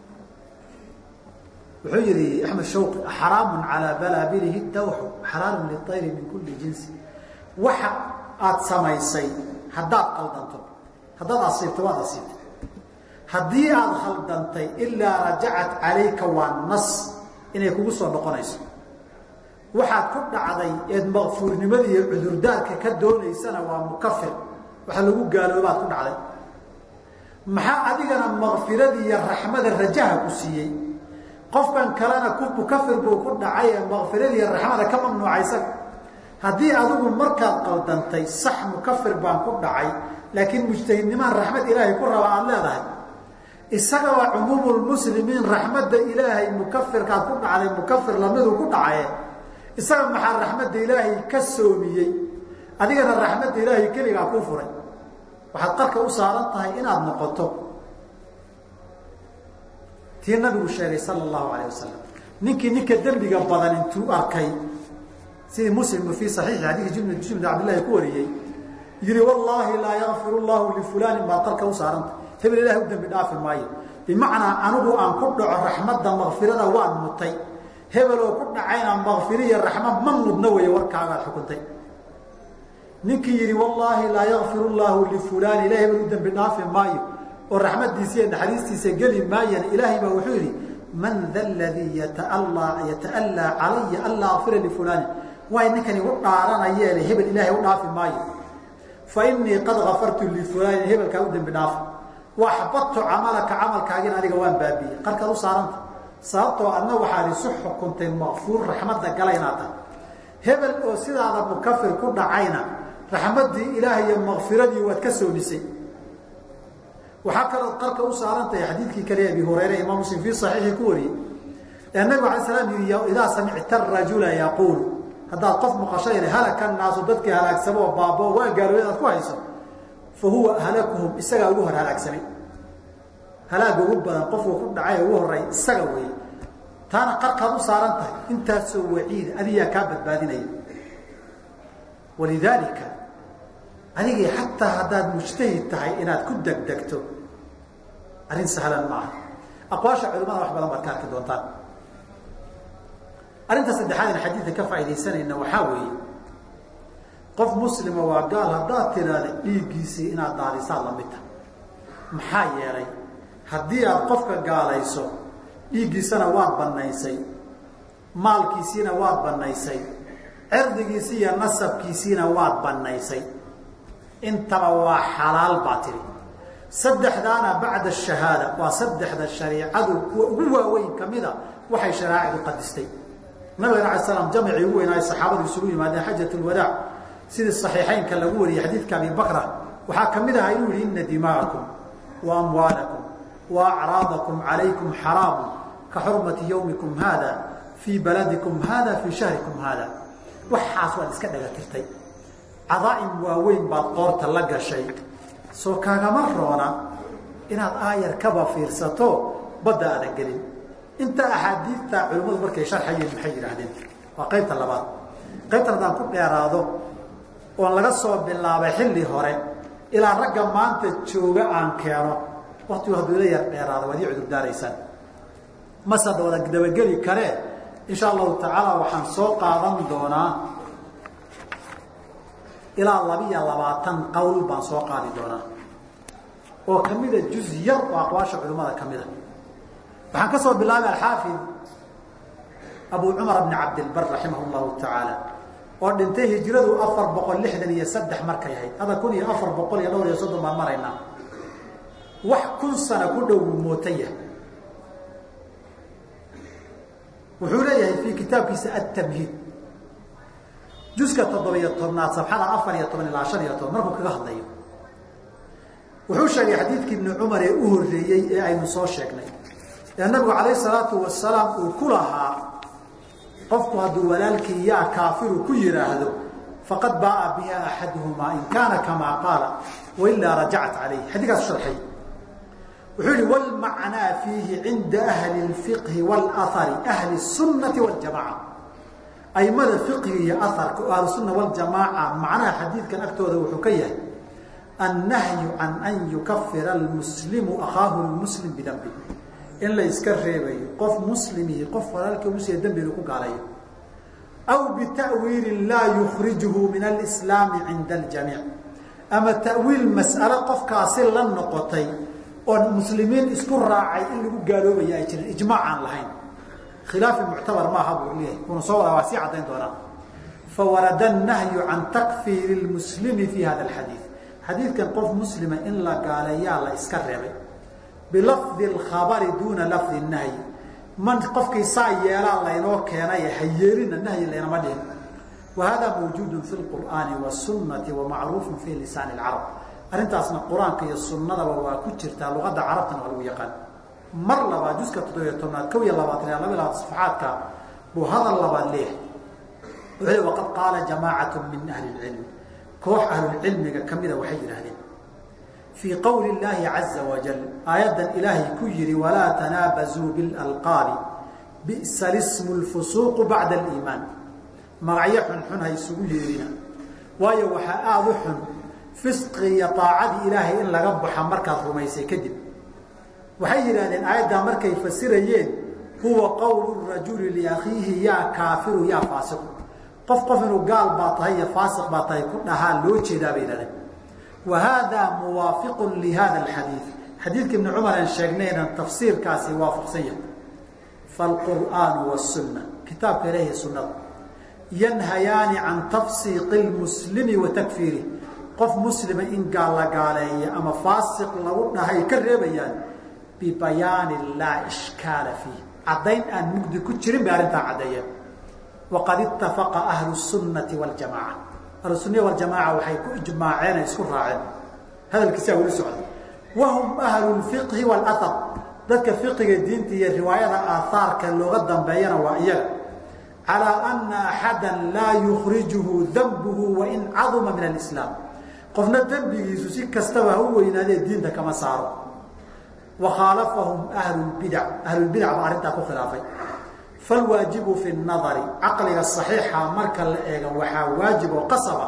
A: wuxuu yihi axmed shawqi xaraamu calaa balaabilihi dawxu xalaalun liayri min kulli jinsi waxa aad samaysay haddaad qaldanto haddaad asiibto waad asiibtay haddii aada khaldantay ilaa rajacat calayka waa nas inay kugu soo noqonayso waxaad ku dhacday eed makfuurnimada iyo cudurdaarka ka doonaysana waa mukafir waxa lagu gaaloobaad ku dhacday maxaa adigana makfiradii iyo raxmada rajaha ku siiyey qofkan kalena ku mukafir buu ku dhacay ee makfiradii iyo raxmada ka mamnuucaysan haddii adigu markaad qaldantay sax mukafir baan ku dhacay laakiin mujtahidnimaan raxmad ilaahay ku raba aada leedahay isagaba cumuumulmuslimiin raxmadda ilaahay mukafirkaad ku dhacday mukafir lamiduu ku dhacaye isaga maxaa raxmadda ilaahay ka soomiyey adigana raxmadda ilaahay keligaa kuu furay waxaad qarka u saaran tahay inaad noqoto tii nabigu sheegay sala allahu alayh wasalam ninkii ninka dembiga badan intuu arkay sidii muslimku fii saxiixi xadiisi juml jum bn cabdillahi ku wariyey yihi wallaahi laa yakfir llahu lifulanin baad qarka u saaranta hebel ilahay u dembi dhaafi maayo bimacnaa anigu aan ku dhaco raxmadda makfirada waan mutay hebeloo ku dhacayna makfiri iyo raxmad ma mudna weeye warkaagaad xukuntay ninkii yihi wallaahi laa yakfir llahu lifulani ilahay hebel u dembi dhaafi maayo oo raxmadiisa iyo naxariistiisa geli maayana ilaahay baa wuxuu yidhi man da ladii yataallaa calaya anlaa akfira lifulani waay ninkani u dhaaranayeele hebel ilaahay u dhaafi maayo fa inii qad kafartu lifulanin hebelkaa u dembi dhaafa waxbadtu camalaka camalkaagina adiga waan baabiyey qarkaad u saaranta sababtoo adna waxaad isu xukuntay makfuur raxmadda gala inaad tahay hebel oo sidaada mukafir ku dhacayna raxmaddii ilaahay iyo makfiradii waad ka soomisay waxaa kalood qarka u saaran tahay xadiidkii kale abi hurayre imaam muslim fii saxiixi ku wariyey ee nabigu alay slam yihi idaa samicta rajula yaquulu haddaad qof maqashayna halaka naasu dadkii halaagsamo oo baabo waa gaaloobay aad ku hayso fa huwa halakuhum isagaa ugu hor halaagsamay halaaga ugu badan qofku ku dhacay ugu horeey isaga weeye taana qarkaad u saaran tahay intaasoo waciida adigaa kaa badbaadinaya walidaalika adigii xataa haddaad mujtahid tahay inaad ku degdegto arrin sahlan maaha aqwaasha culimada wax badan baad ka arki doontaan arrinta saddexaad in xadiidka ka faaidaysanayna waxaa weeye qof muslima waa gaal haddaad tiraahda dhiiggiisii inaad daadisaad lamid tahay maxaa yeelay haddii aad qofka gaalayso dhiiggiisana waad bannaysay maalkiisiina waad bannaysay cirdigiisi iyo nasabkiisiina waad bannaysay intaba waa xalaal baa tiri saddexdaana bacda shahaada waa saddexda shariicadu kuwa ugu waaweyn kamida waxay shareecadu qadistay nabigana ala slam jamcii ugu weynaayo saxaabadu isugu yimaadeen xajat lwadaac sidii saxiixeynka lagu wariyey xadiidka abi bakra waxaa kamid ahaa inuu yihi ina dima'akum wa amwaalakum wa acraadakum calaykum xaraamu ka xurmati yawmikum hada fii baladikum hada fii shahrikum hada waxaas waad iska dhagatirtay cadaa'im waaweyn baad qoorta la gashay soo kaagama roona inaad aayar kaba fiirsato badda aadan gelin inta axaadiidta culimmadu markay sharxayeen maxay yidhaahdeen waa qaybta labaad qaybtan haddaan ku dheeraado oon laga soo bilaabay xilli hore ilaa ragga maanta jooga aan keeno waktigu hadduu ila yar dheeraado waad ii cudurdaaraysaan masada wada dabageli karee insha allahu tacaala waxaan soo qaadan doonaa ilaa labiyo labaatan qowl baan soo qaadi doonaa oo kamida juz yar oo aqwaasha culimmada ka mida waxaan ka soo bilaabay alxaafid abu cumar bni cabdilbar raximah llahu tacaala oo dhintay hijradu afar boqol lixdan iyo saddex markay ahayd hadda kun iyo afar boqol iyo dhowr iyo soddon baan maraynaa wax kun sana ku dhow wuu mootaya wuxuu leeyahay fii kitaabkiisa atamhiid juska toddobiyo tobnaad sabxada afar iyo toban ilaa shan iyo toban markuu kaga hadlayo wuxuu sheegay xadiidkii ibni cumar ee u horreeyey ee aynu soo sheegnay ee nabigu calayh salaatu wasalaam uu ku lahaa qofku hadduu walaalkii yaa kaafiru ku yidhaahdo faqad baaa biha axaduhumaa in kaana kamaa qaala wailaa rajacat calayh xadiikaas sharxay wuxuu yihi wlmacnaa fiihi cinda ahli اfiqhi wاlahari ahli الsunati wاljamaca aimada fiqhiga iyo aharka oo ahlusunna waljamaaca macnaha xadiidkan agtooda wuxuu ka yahay annahyu can an yukafira almuslimu akhaahu lmuslim bidambi in la iska reebayo qof muslimihi qof walaalka musliya dembiga ku gaalayo aw bita'wiilin laa yukrijuhu min alislaami cinda aljamiic ama ta'wiil mas'alo qofkaasi la noqotay oon muslimiin isku raacay in lagu gaaloobaya ay jirin ijmaac aan lahayn khilaafi muctabar maaha buu leeyahay kuna soo wadaa waa sii caddayn doonaa fawarada nahyu can takfiiri lmuslimi fi hada alxadiid xadiidkan qof muslima in la gaaleeyaa la iska reebay bilafdi alkhabari duuna lafdi nahyi man qofkii saa yeelaa laynoo keenay ha yeelina nahyi laynama dhihin wa hada mawjuudu fi lqur'aani wasunati wamacruufu fi lisaani lcarab arrintaasna qur-aanka iyo sunnadaba waa ku jirtaa luqadda carabtana waa lagu yaqaan mar labaad juska toddobiyo tobnaad kow iyo labaatan iyo laba labaad safaxaadka buu hadal labaad leeyahay wuxuu waqad qaala jamaacatu min ahli lcilmi koox ahlulcilmiga kamida waxay yidhaahdeen fii qowli llaahi caza wajal aayaddan ilaahay ku yihi walaa tanaabazuu bilalqaabi bi'sa lismu lfusuuqu bacda aliimaan magacyo xunxun ha isugu yeerina waayo waxaa aada u xun fisqi iyo aacadii ilaahay in laga baxa markaad rumaysay kadib waxay yidhahdeen aayaddaa markay fasirayeen huwa qowlu rajuli liakhiihi yaa kaafiru yaa faasiqu qof qof inuu gaal baa tahay iyo faasiq baa tahay ku dhahaa loo jeedaa bay yidhahdeen wa haadaa muwaafiqun lihada alxadiid xadiidka ibni cumar aan sheegnayna tafsiirkaasi waafaqsan yahay faalqur'aanu wasunna kitaabka ilaahi sunnada yanhayaani can tafsiiqi lmuslimi wa takfiirih qof muslima in gaal la gaaleeya ama faasiq lagu dhahay ka reebayaan bibayaani laa ishkaala fiih caddayn aan mugdi ku jirin bay arrintaa caddeeyeen waqad ittafaqa ahlu sunnati waljamaaca ahlu sunniya waljamaaca waxay ku ijmaaceen ay isku raaceen hadalkiisaa weli socda wahum ahlu lfiqhi waalahar dadka fiqiga diinta iyo riwaayada aahaarka looga dambeeyana waa iyaga calaa ana axada laa yukrijuhu dambuhu wain caduma min alislaam qofna dembigiisu si kastaba ha u weynaadee diinta kama saaro wa khaalafahum ahlulbidac ahlulbidac baa arrintaa ku khilaafay falwaajibu fi nadari caqliga saxiixa marka la eego waxaa waajib oo qasaba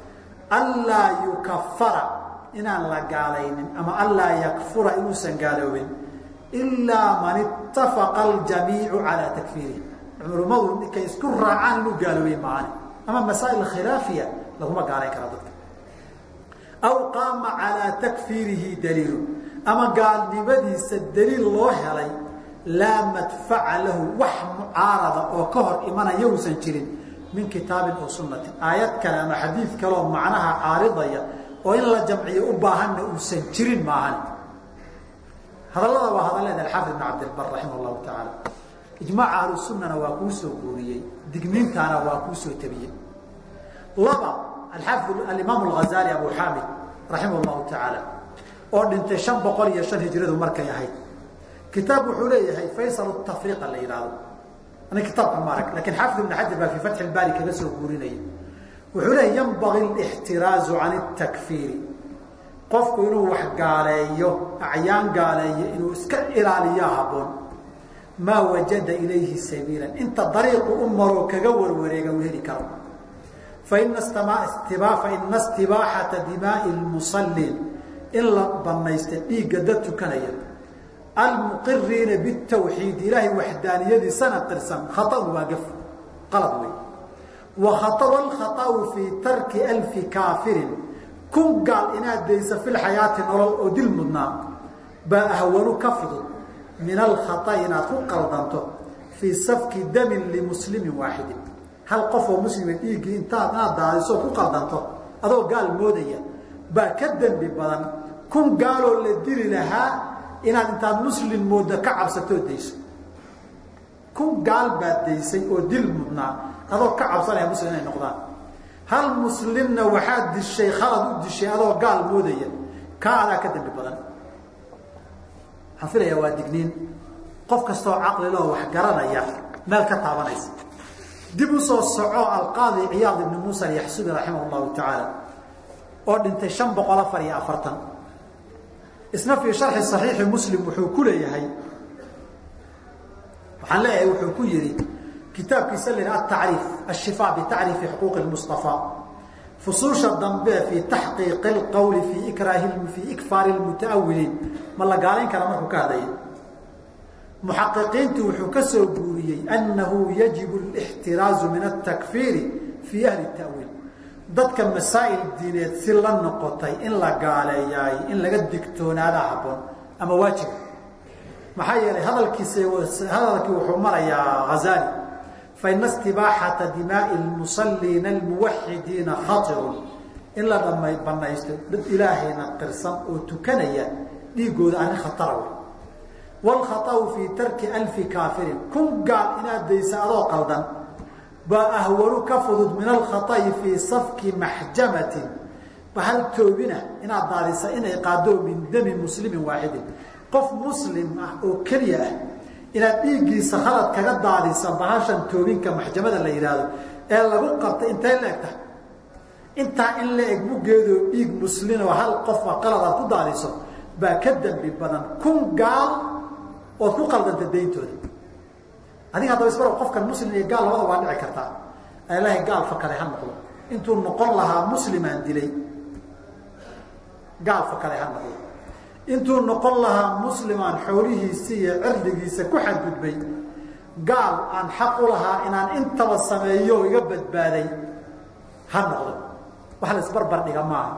A: anlaa yukafara inaan la gaalaynin ama anlaa yakfura inuusan gaaloobin ilaa man ittafaqa aljamiicu calaa takfiirihi culummadu ninkay isku raacaan inuu gaaloobay maani ama masaa'il khilaafiya laguma gaalayn kara dadka aw qaama calaa takfiirihi daliilu ama gaalnimadiisa daliil loo helay laa madfaca lahu wax mucaarada oo ka hor imanaya uusan jirin min kitaabin oo sunnatin aayad kale ama xadiid kaleoo macnaha caaridaya oo in la jamciyo u baahanna uusan jirin maahan hadallada waa hadalleeda alxaafid ibn cabdilbar raximah llahu tacaala ijmaaca ahlu sunnana waa kuu soo guuriyey digniintaana waa kuu soo tabiyey laba alxaafid alimaam alghazali abu xaamid raximah llahu tacaala oo dhintay shan boqol iyo shan hijradu markay ahayd kitaab wuxuu leeyahay faysal tafriiqa la yidhaahdo ani kitaabka ma arag lakin xaafid ibn xajar baa fii fatxi lbaari kaga soo guurinaya wuxuu leeyahy yanbagii lixtiraazu can اtakfiiri qofku inuu wax gaaleeyo acyaan gaaleeyo inuu iska ilaaliyo haboon maa wajada ilayhi sabiila inta dariiqu u maroo kaga warwareega uu heli karo faina faina istibaaxata dimaai lmusaliin in la banaysta dhiigga dad tukanaya almuqiriina bitawxiid ilaahay waxdaaniyadiisana qirsan khaau waa gaf qalad wey wa khaau alkhaau fii tarki alfi kaafirin kun gaal inaad daysa fi lxayaati nolol oo dil mudnaa baa ahwanu ka fudud min alkhaai inaad ku qaldanto fii safki damin limuslimin waaxidin hal qofoo muslima dhiiggii intaad inaad daadiso ku qaldanto adoo gaal moodaya baa ka dembi badan kun gaaloo la dili lahaa inaad intaad muslim moodo ka cabsatoo dayso kun gaal baad daysay oo dil mudnaa adoo ka cabsanaya muslim inay noqdaan hal muslimna waxaad dishay khalad u dishay adoo gaal moodaya kaa adaa ka dembi badan waxaan filayaa waa digniin qof kastaoo caqliloo wax garanaya meel ka taabanaysa dib u soo soco alqaadi ciyaad ibni muusa alyaxsubi raximah llahu tacaala oo dhintay shan boqol afar iyo afartan isna fii sharxi saxiixi muslim wuxuu ku leeyahay waxaan leeyahay wuxuu ku yihi kitaabkiisa la atacriif ashifa bitacriifi xuquuqi lmustafa fusuusha dambe fii taxqiiqi اlqowli fii ikraahi fii ikfaari lmutaawiliin ma la gaalayn kara markuu ka hadlaya muxaqiqiintu wuxuu ka soo guuriyey annahu yajibu اlاxtiraazu min atakfiiri fii ahli tawiil dadka masaa'il diineed si la noqotay in la gaaleeyaay in laga digtoonaada habboon ama waajiba maxaa yeelay hadalkiisa hadalkii wuxuu marayaa hazali faina istibaaxata dimaai lmusaliina almuwaxidiina khatirun in la dhama banaysto dad ilaahayna qirsan oo tukanaya dhiigooda ani khatara wey wlkhaau fii tarki alfi kaafirin kun gaal inaad daysa adoo qaldan baa ahwaru ka fudud min alkhaai fii safki maxjamatin bahal toobina inaad daadisa inay qaado min dami muslimin waaxidin qof muslim ah oo keliya ah inaad dhiiggiisa khalad kaga daadisa bahashan toobinka maxjamada la yidhaahdo ee lagu qabta intay la egta intaa in la eg muggeedoo dhiig muslin oo hal qofa qalad aad ku daadiso baa ka dembi badan kun gaal ood ku qaldanta dayntooda adiga haddaba isbaro qofkan muslim iyo gaal labada waa dhici kartaa ilaahay gaal fakaday ha noqdo intuu noqon lahaa muslimaan dilay gaal fakaday ha noqdo intuu noqon lahaa muslimaan xoolihiisi iyo cirdigiisa ku xadgudbay gaal aan xaq u lahaa inaan intaba sameeyo iga badbaaday ha noqdo wax la isbarbar dhiga maaha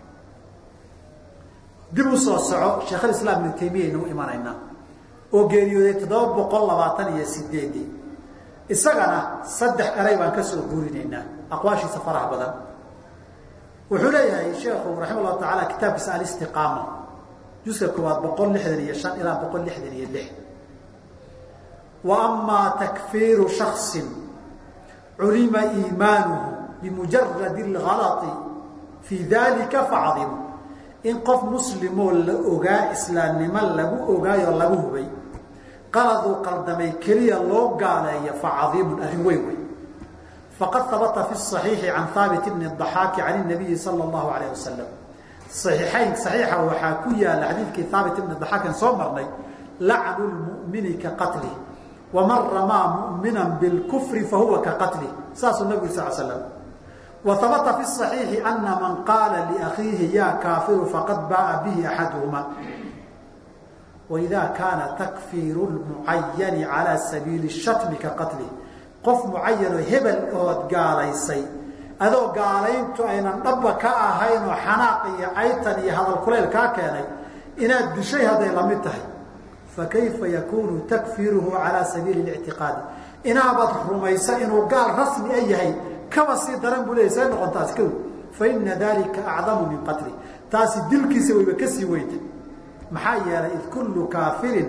A: dib u soo soco sheekhulislaam ibnu taymiya aynu u imanaynaa oo geeriyooday toddoba boqol labaatan iyo sideedii isagana saddex eray baan ka soo guurinaynaa aqwaashiisa faraha badan wuxuu leeyahay sheekhu raxima llahu tacaala kitaabkiisa alistiqaama juska koowaad boqol lixdan iyo shan ilaa boqol lixdan iyo lix wa amaa takfiiru shaksin culima iimaanuhu bimujaradi algalai fii dalika facdimu in qof muslimoo la ogaa islaamnimo lagu ogaayoo lagu hubay qaladuu qaldamay keliya loo gaaleeyo facadiimun arrin weyn wey faqad habata fi صaxiixi can haabit bni ضaxaaki can الnabiyi salى اllahu alayh wasalam صaxiixayn صaxiixa waxaa ku yaala xadiidkii haabit ibni ضaxaakin soo marnay lacnu lmu'mini ka qatlih waman ramaa mu'mina biاlkufri fahuwa ka qatlih saasuu nabigu sal slam وhabta fi الصaxiixi ana man qaala liakhiihi ya kaafiru faqad baaa bihi axaduhuma وإida kaana takfiiru الmucayani calى sabiili الshatmi ka qatlih qof mucayanoo hebel ood gaalaysay adoo gaalayntu aynan dhaba ka ahayn oo xanaaq iyo caytan iyo hadal kuleyl kaa keenay inaad dishay hadday la mid tahay fakayfa yakunu takfiiruhu calى sabiili الاctiqaadi inaabad rumaysa inuu gaal rasmi a yahay kaba sii daran buu leeyay say noqontaas kow faina dalika acdamu min qatli taasi dilkiisa wayba ka sii weynta maxaa yeelay id kullu kaafirin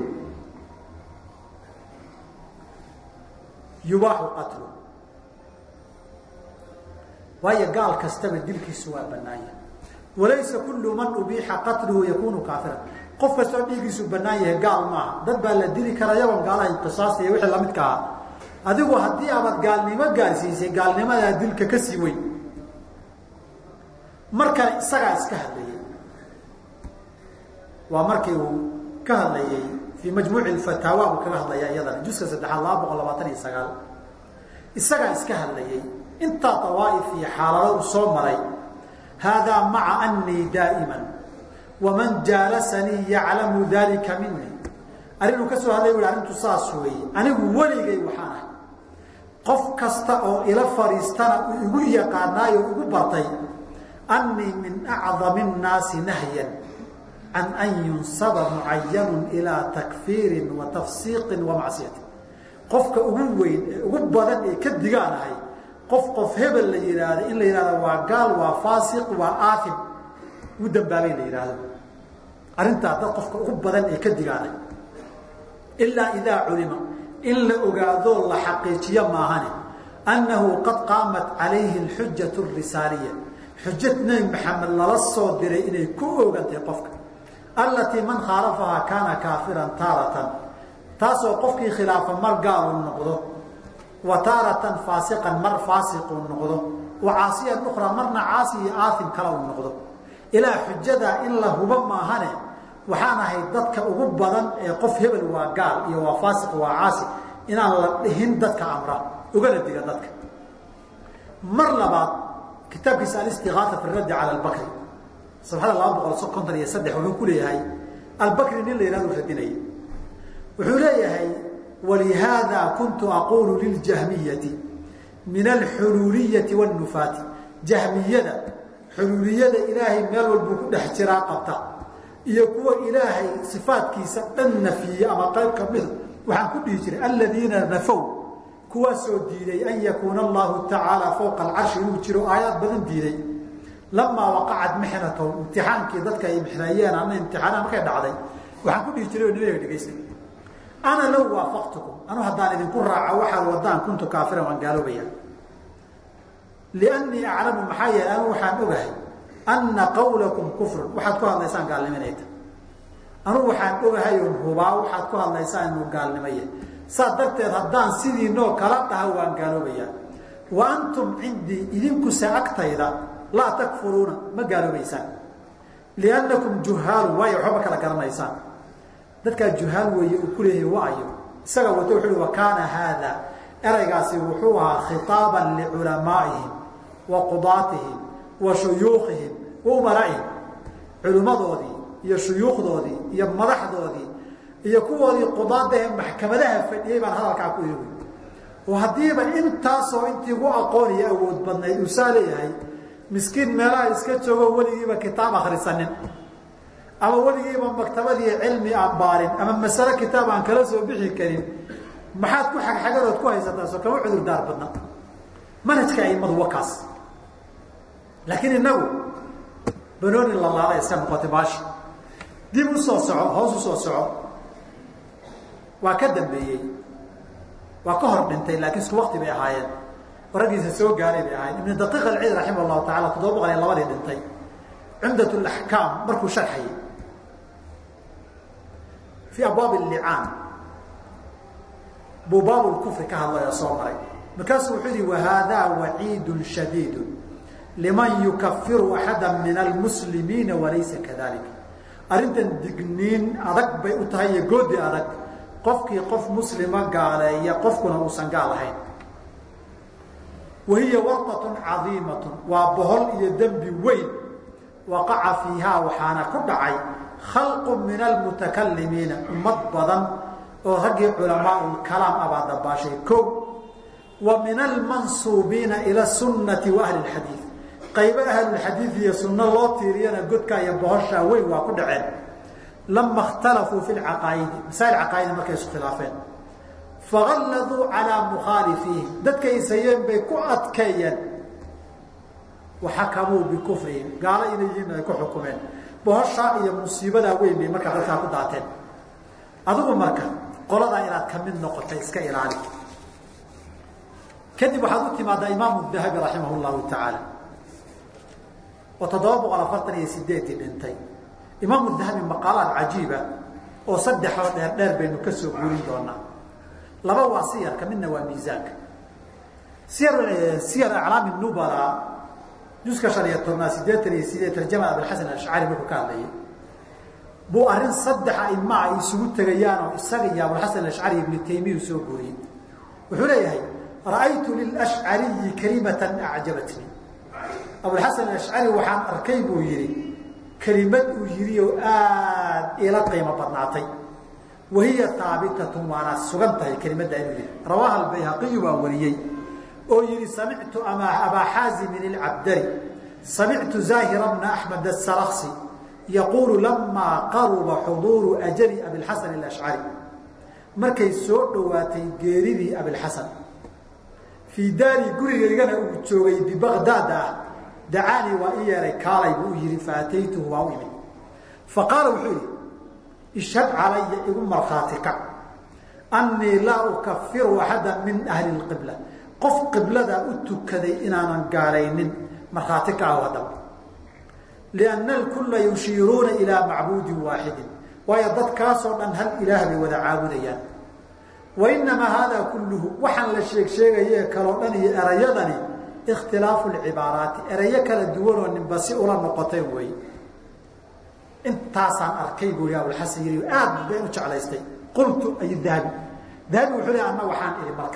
A: yubaaxu qatlu waayo gaal kastaba dilkiisu waa banaanya walaysa kullu man ubiixa qatluhu yakunu kaafiran qof kastoo dhiigiisu banaan yahay gaal maaha dad baa la dili kara yagoon gaalahay qisaasta iyo wixii lamidka aha adigu haddii aabad gaalnimo gaarsiisay gaalnimadaa dilka ka sii weyn markale isagaa iska hadlayay waa markii uu ka hadlayay fii majmuuci fataawa buu kaga hadlaya iyadana juska saddexaad laba boqol labaatan iyo sagaal isagaa iska hadlayay intaa dawaaif iyo xaalado uu soo maray haadaa maca anii daa'iman waman jaalasanii yaclamu dalika minii arrinuu ka soo hadlay u arrintu saas weeye anigu weligay waxaan ahay qof kasta oo ila fadhiistana uu igu yaqaanaayo igu bartay annii min acdami nnaasi nahyan can an yunsaba mucayanu ilaa takfiirin wa tafsiiqin wa macsiyatin qofka ugu weyn ee ugu badan ee ka digaan ahay qof qof hebel la yidhaahdo in la yidhahdo waa gaal waa faasiq waa aafim ugu dambaabay la yidhaahdo arrintaa dad qofka ugu badan ee ka digaanay ilaa idaa culima in la ogaadoo la xaqiijiyo maahane annahu qad qaamat calayhi alxujatu arisaaliya xujad nebi maxamed lala soo diray inay ku ogantay qofka allatii man khaalafahaa kaana kaafiran taaratan taasoo qofkii khilaafa mar gaaluu noqdo wa taaratan faasiqan mar faasiquu noqdo wa caasiyan ukhraa marna caasi iyo aaim kale uu noqdo ilaa xujadaa in la hubo maahane waxaan ahay dadka ugu badan ee qof hebel waa gaal iyo waa faasiq waa caasi inaan la dhihin dadka amra ugana diga dadka mar labaad kitaabkiisa alistigaaa fi raddi cala albakri sabxada laba boqol konton iyo saddex wuxuu ku leeyahay albakri nin la yihahdo radinaya wuxuu leeyahay walihaada kuntu aqulu liljahmiyati min alxuluuliyati wاnufaati jahmiyada xuluuliyada ilaahay meel walbuu ku dhex jiraa qabta iyo kuwa ilaahay sifaadkiisa dhan nafiyey ama qayb kamida waxaan ku dhihi jiray aladiina nafow kuwaasoo diiday an yakuuna allahu tacaala fowqa alcarshi inuu jiro aayaad badan diiday lamaa waqacat mixnatahum imtixaankii dadka ay mixneeyeen ama imtixaana markay dhacday waxaan ku dhihi jiray oo nimaga dhegaysta ana low waafaqtukum anu haddaan idinku raaco waxaad wadaan kuntu kaafiran waan gaaloobaya liannii aclamu maxaa yeelay anu waxaan ogahay anna qawlakum kufrun waxaad ku hadlaysaan gaalniminayta anugu waxaan ogahay oon hubaa waxaad ku hadlaysaan inuu gaalnimaya saas darteed haddaan sidiinoo kala dhaha waan gaaloobaya wa antum cindii idinkuse agtayda laa takfuruuna ma gaaloobaysaan liannakum juhaalu waayo waxba ma kala garanaysaan dadkaa juhaal weeye uu ku leeyahay waayo isaga wato wuxu uhi wa kaana haada eraygaasi wuxuu ahaa khitaaban liculamaa'ihim wa qudaatihim wa shuyuukhihim wa umaraa'ihim culimmadoodii iyo shuyuukhdoodii iyo madaxdoodii iyo kuwoodii qudaadahe maxkamadaha fadhiyey baan hadalkaa ku iri oo haddiiba intaasoo intii gu aqoon iyo awood badnayd uu saa leeyahay miskiin meelaha iska joogo weligiiba kitaab akhrisanin ama weligiiba maktabadii cilmi aan baarin ama masale kitaab aan kala soo bixi karin maxaad ku xagxagadood ku haysataa soo kama cudur daar badna manhajka aimadu wakaas laakiin inagu banooni lalaada iska noqotay baashi dib u soo soco hoos u soo soco waa ka dambeeyey waa ka hor dhintay laakiin isku wakti bay ahaayeen raggiisa soo gaaray bay ahaayeen ibn daqiiq alciid raximah llahu tacala toddoba boqol iyo labadii dhintay cumdat laxkaam markuu sharxayay fii abwaab allicaan buu baab lkufri ka hadlaya soo maray markaasuu wuxuu yihi wahaadaa waciidun shadiidu liman yukafiru axada min almuslimiina walaysa kadalik arrintan digniin adag bay u tahay iyo goodi adag qofkii qof muslima gaaleeya qofkuna uusan gaal ahayn wahiya wartatun cadiimatun waa bohol iyo dembi weyn waqaca fiihaa waxaana ku dhacay khalqu min almutakalimiina ummad badan oo raggii culamaau kalaam abaa dabaashay ko wa min almansuubiina ila sunnati wa ahli lxadiid qaybo ahlulxadiid iyo sunno loo tiiriyana godkaa iyo bohoshaa weyn waa ku dhaceen lama اkhtalafuu fi lcaqaa'idi masaa'il caqaa'ida markay isu khilaafeen fagalladuu calaa mukhaalifiihim dadkay isayeen bay ku adkeeyeen waxakamuu bikufrihim gaalo inay yihiin ay ku xukumeen bohoshaa iyo musiibadaa weyn bay markaa dadkaa ku daateen adigu marka qoladaa inaad ka mid noqotay iska ilaali kadib waxaad u timaadaa imaamu dahabi raximah llahu tacaala oo toddoba boqol afartan iyo sideeddii dhintay imaamu dahabi maqaalaad cajiiba oo saddexoo dheer dheer baynu ka soo guurin doonaa laba waa siyarka midna waa miisaanka siyar siyar aclaami nubala juska shan iyo tobnaad sideetan iyo sideed tarjama abilxasan ashcari markuu ka hadlayay buu arrin saddex aima ay isugu tegayaanoo isaga iyo abulxasan ashcari ibnu taymiya soo guuriyey wuxuu leeyahay ra'aytu lilashcariyi kalimatan acjabatnii abulxasan ashcari waxaan arkay buu yihi kelimad uu yidhi oo aad ila qiimo badnaatay wahiya haabitatun waana sugan tahay kelimadda inuu yihi rawaaha albayhaqiyu baa wariyey oo yihi samictu abaa xaazimin ilcabdari samictu zaahira bna axmed asaraksi yaquulu lamaa qaruba xuduuru ajali abilxasan alashcari markay soo dhowaatay geeridii abilxasan fii daari gurigaygana uu joogay bibaqdaad ah dacaanii waa i yeehay kaalay buu u yihi faataytuhu waa u imid faqaala wuxuu yihi ishhad calaya igu markhaati kac annii laa ukafiru axada min ahli lqibla qof qiblada u tukaday inaanan gaalaynin markhaati ka ah haddaba lianna alkulla yushiiruuna ilaa macbuudin waaxidin waayo dadkaasoo dhan hal ilaah bay wada caabudayaan wa inamaa haadaa kulluhu waxaan la sheeg sheegaye kaloo dhan iyo erayadani ikhtilaafu lcibaaraati erayo kala duwanoo ninba si ula noqotay wey intaasaan arkay buu abulxasan yiri aad bay u jeclaystay qultu ay dahabi dahabi wuxuu le anna waxaan ihi marka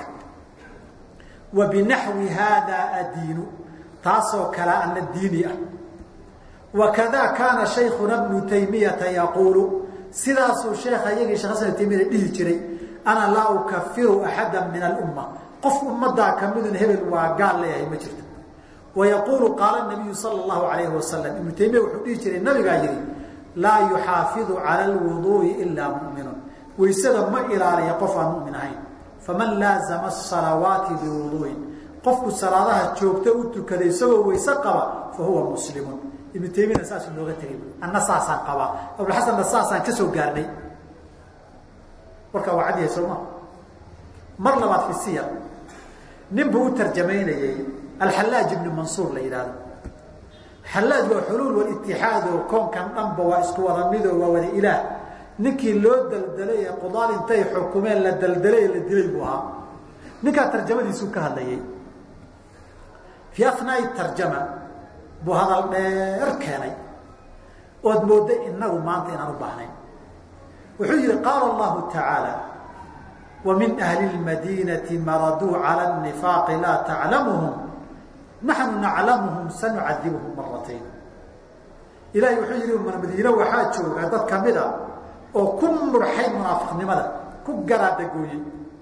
A: wa binaxwi haadaa adiinu taasoo kale ana diini ah wakada kaana shaykhuna bnu taymiyata yaquulu sidaasuu sheekha iyagii shekh hasan taymiyada dhihi jiray ana laa ukafiru axada min alumma qof ummaddaa kamidun hebel waa gaal leeyahay ma jirto wa yaquulu qaala nabiyu sala allahu alayhi wasalam ibnu taymiya wuxuu dhihi jiray nabigaa yihi laa yuxaafidu cala alwuduu'i ilaa mu'minun waysada ma ilaaliya qof aan mu'min ahayn faman laazama asalawaati biwuduu'in qofku salaadaha joogta u tukada isagoo wayse qaba fa huwa muslimun ibnu taymiyana saasuu nooga tegay anna saasaan qabaa abulxasanna saasaan ka soo gaarnay warkaa waa cad yahay sooma mar labaad fi siyar nin buu u tarjamaynayey alxallaaj ibni mansuur la yidhahdo xallaaj waa xuluul walitixaad oo koonkan dhanba waa isku wada midoo waa wada ilaah ninkii loo daldalay ee qudaal intay xukumeen la daldalay ee la dilay buu ahaa ninkaa tarjamadiisuu ka hadlayay fii afnaai tarjama buu hadal dheer keenay ood moodda inagu maanta inaan u baahnayn wuxuu yihi qaala allahu tacaala ومن أهل المدينة مردوا على النفاق لا تعلمهم نحن نعلمهم سنعذبهم مرتين إلahy وuu yihi madiine waxaa jooga dad kamida oo ku murxay munaafiqnimada ku garaadagooyey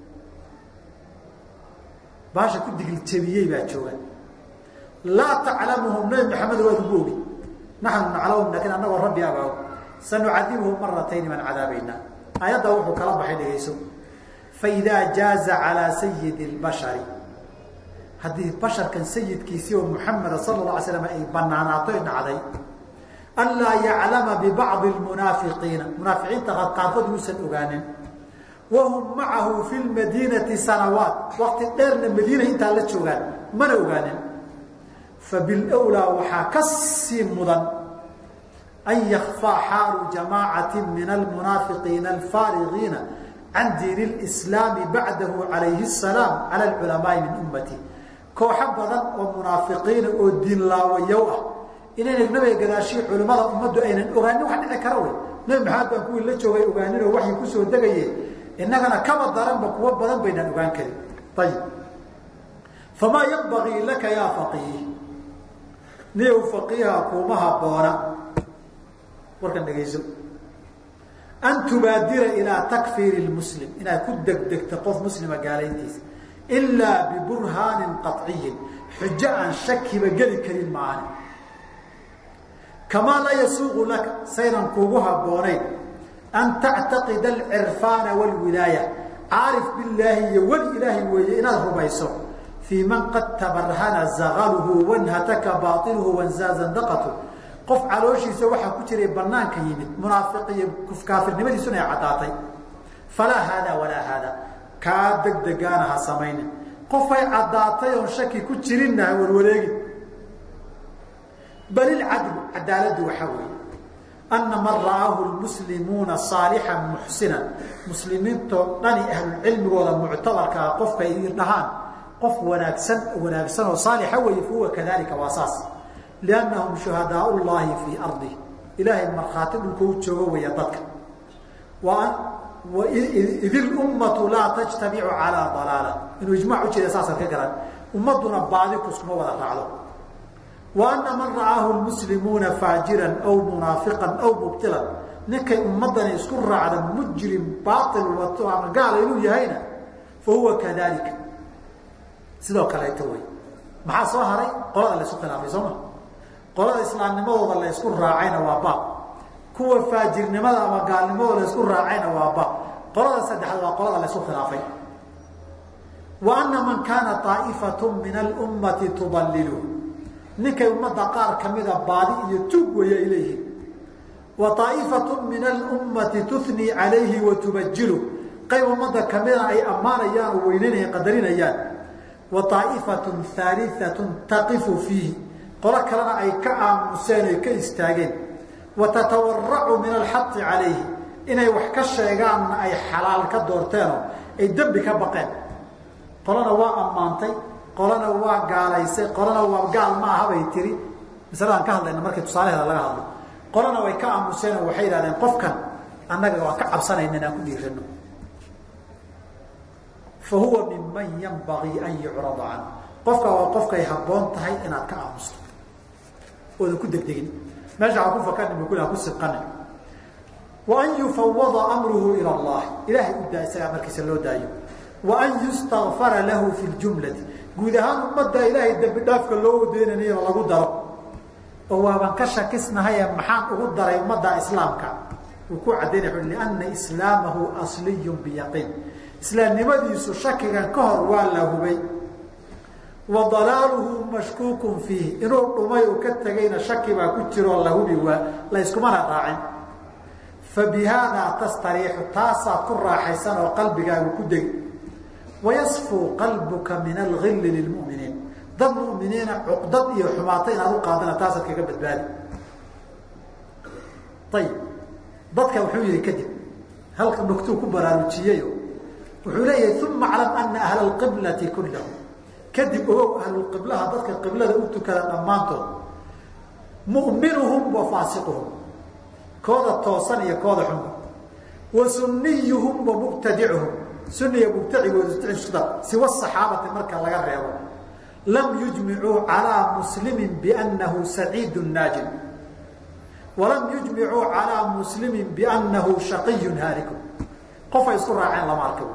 A: baasha ku digiljabiyey baa jooga laa taclamuhum nabi maxamed waad ugu ogi naxnu naclamhum lakin anagoo rabbi abaa sanucadibuhum maratayni baan cadaabaynaa aayadda wuxuu kala baxay dhegayso faidaa jaaza calaa sayidi اlbashari haddii basharkan sayidkiisii oo muxameda sala la alay slam ay banaanaato y dhacday anlaa yaclama bibacdi lmunaafiqiina munaafiqiinta qaarkood yuusan ogaanin wahum macahu fi lmadiinati sanawaat waqti dheerna madiina intaa la joogaan mana ogaanin fabilwlaa waxaa ka sii mudan an yakfaa xaalu jamaacati min almunaafiqiina alfaarigiina can diin اslaami bacdahu alayhi الsalaam cala culamaai min ummati kooxo badan oo munaafiqiina oo diin laawayow ah inayna nabiga gadaashii culimmada ummaddu aynan ogaanin wax dhici kara wey nabi maxamed baan kuwii la joogay ogaanin oo waxyi kusoo degaye innagana kaba daranba kuwo badan baynaan ogaan karin ayib famaa yanbagii laka yaa faqiih niyow faqiiha kuuma haboona warkan dhegayso an tubaadira ilaa takfiiri lmuslim inaad ku degdegto qof muslima gaalayntiisa ilaa biburhaanin qaciyin xujo aan shakiba geli karin maani kamaa laa yasuuqu laka saynan kuugu habboonayn an tactaqida alcirfaana wاlwilaaya caarif billaahi iyo weli ilaahay weeye inaad rumayso fii man qad tabarhana zagaluhu wanhataka baailuhu wanzaazandaqatu qof calooshiisa waxaa ku jiray banaanka yimid munaafiq iyo kaafirnimadiisuna ay caddaatay falaa haada walaa haada kaa degdegaana ha samaynin qofay caddaatay oon shaki ku jirinna ha warwareegin bal ilcadlu cadaaladdu waxaa weeye ana man ra'aahu lmuslimuuna saalixan muxsinan muslimiintoo dhani ahlulcilmigooda muctabarka ah qofkay dhahaan qof wanaagsan wanaagsan oo saalixa weeye fahuwa kadalika waa saas liannahum shuhadaa llahi fii ardi ilaahay markhaati dhulka u joogo weeya dadka id ilummatu laa tajtamicu calaa dalaala inuu ijmac ujeeda saasad ka garan ummaduna baadi kuskuma wada raacdo wa ana man ra'aahu lmuslimuuna faajiran aw munaafiqan aw mubtilan ninkay ummadani isku raacda mujrim baail wato ama gaala inuu yahayna fa huwa kadalika sidoo kaleeto wey maxaa soo haray qolada laysu khilaafay sooma qolada islaamnimadooda la ysku raacayna waa baab kuwa faajirnimada ama gaalnimadooda la ysku raacayna waa baab qolada saddexaad waa qolada la ysku khilaafay wa ana man kaana aa'ifatu min alummati tudallilu ninkay ummadda qaar kamida baadi iyo tuug weeye ay leeyihiin wa aa'ifatu min alummati tunii calayhi wa tubajilu qayb ummadda kamida ay ammaanayaan oo weyneynaya qadarinayaan wa aa'ifatun haaliatun taqifu fiihi qolo kalena ay ka aamuseen oy ka istaageen wa tatawaracu min alxaqi calayhi inay wax ka sheegaanna ay xalaal ka doorteenoo ay dembi ka baqeen qolana waa ammaantay qolana waa gaalaysay qolana waa gaal ma aha bay tiri masaladaan ka hadlayna markii tusaalaheeda laga hadlo qolana way ka aamuseen oo waxay yidhahdeen qofkan annaga waa ka cabsanayna inaan ku dhiirano fa huwa minman yanbagii an yucrada canhu qofka waa qofkay habboon tahay inaad ka aamusto oodan ku degdegin meesha ha ku fakanin bu ku sibqanin wa an yufawada amruhu ila allahi ilaahay u daa isagaa markiisa loo daayo wa an yustakfara lahu fi ljumlati guud ahaan ummadda ilaahay dembi dhaafka loo wadeynanayo lagu daro oo waaban ka shakisnahaye maxaan ugu daray ummadda islaamka uu ku cadaynaya liana islaamahu asliyun biyaqiin islaamnimadiisu shakigan ka hor waa la hubay wa dalaaluhu mashkuukun fiih inuu dhumay uu ka tegayna shaki baa ku jiroo la hubi waa la iskumana raacin fa bi haadaa tastariixu taasaad ku raaxaysan oo qalbigaagu ku degi wayasfuu qalbuka min algilli lilmuminiin dad muminiina cuqdad iyo xumaato inaad u qaadana taasaad kaga badbaadi ayib dadka wuxuu yihi kadib halka nugtuu ku baraarujiyeyo wuxuu leeyahay uma aclam ana ahla alqiblati kullahum kadib ogow ahlulqiblaha dadka qiblada u tukada dhammaantood mu'minuhum wa faasiquhum kooda toosan iyo kooda xunba wa sunniyuhum wa mubtadicuhum sunniya mubtacigooda siwa saxaabati marka laga reebo lam yujmicuu calaa muslimin biannahu saciidu naajin walam yujmicuu calaa muslimin biannahu shaqiyun haaliku qofay isku raaceen lama arka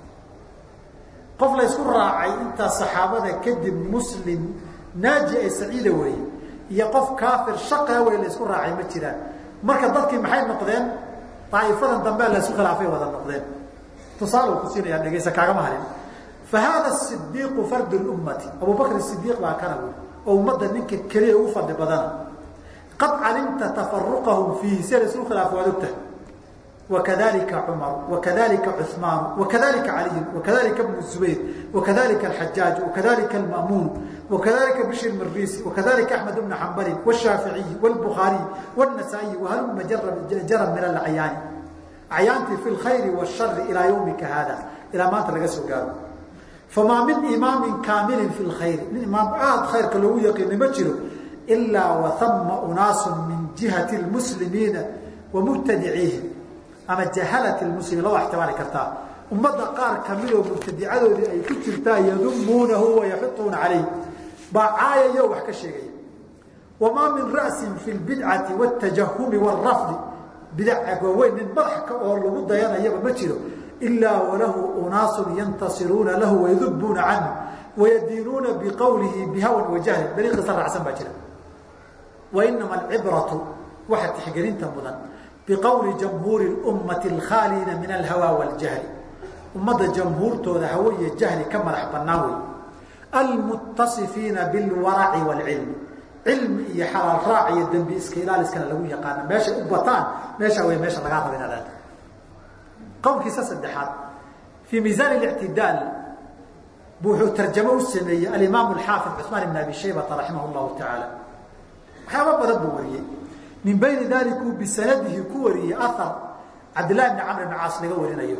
A: qof la ysku raacay intaa saxaabada kadib muslim naaji ay saciida weeye iyo qof kaafir shaqa wey la ysku raacay ma jiraan marka dadkii maxay noqdeen daa'ifadan dambea la isku khilaafay wada noqdeen tusaale uu ku siinayaa dhegeysa kaagama harin fa haada sidiiqu fardu lummati abubakr sidiiq baa kana wey oo ummadda ninka keliya ugu fadli badana qad calimta tafaruqahum fiihi si la isku khilaafo waad ogtahay وkذلika cmر وkذلika cثmaan وkذلika عaliي وkذلika بن الزbayr وkذلika الحajاaج وkذلika المأmuن وkذلika بشر mrisi وkذلika أحمد بن حنbل والشhاaفiعي والبخاaري والنسائي وhlma jara min الأعyاani acyaantii في الkhayر والشhر إilىa yومika hada ilaa maanta laga soo gaaro famaa min imaami kaamili في الkhayr nin imaam aad khayrka loogu yaqiina ma jiro إlaa وثma أناas min جihaة المسلimiina ومbtadiciihim ama jahalat lmuslimiin laba ixtimaali kartaa ummadda qaar kamidoo mubtadicadoodii ay ku jirtaa yadumuunahu wayaxituuna calayh baa caayayo wax ka sheegaya wamaa min ra'sin fi lbidcati wاtajahumi wاrafdi bidac waaweyn nin madax oo lagu dayanayaba ma jiro ilaa walahu unaasun yantasiruuna lahu wayadubuuna canhu wayadiinuuna biqowlihi bihawan wajahlin dariiqiisa raacsan baa jira wainama alcibratu waxa tixgelinta mudan biqowli jamhuuri ummati alkhaaliina min alhawa waljahli ummadda jamhuurtooda hawo iyo jahli ka madax bannaan wey almuttasifiina bilwaraci waalcilmi cilmi iyo xalaal raac iyo dembi iska ilaaliskana lagu yaqaana meeshay u bataan meesha wey meesha lagaa raba inaad aado qowlkiisa saddexaad fii miisaan lictidaal bu wuxuu tarjamo u sameeyey alimaam alxaafid cusmaan ibn abi shaybata raximah llahu tacaala waxyaaba badan buu wariyey min bayni dalika uu bisanadihi ku wariyey ahar cabdillahi bni camr bn caas laga warinayo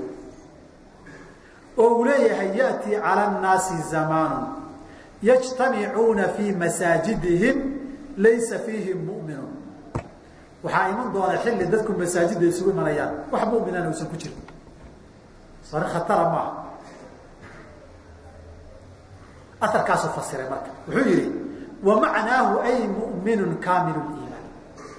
A: oo uu leeyahay yaأtii calى الnaasi zamaanu yajtamicuuna fii masaajidihim laysa fiihim mu'minu waxaa iman doona xilli dadku masaajidda isugu imanayaan wax muminana uusan ku jirin sari khatara maaha aarkaasuu fasiray marka wuxuu yihi wamacnaahu ay mu'minu kaamil iimaan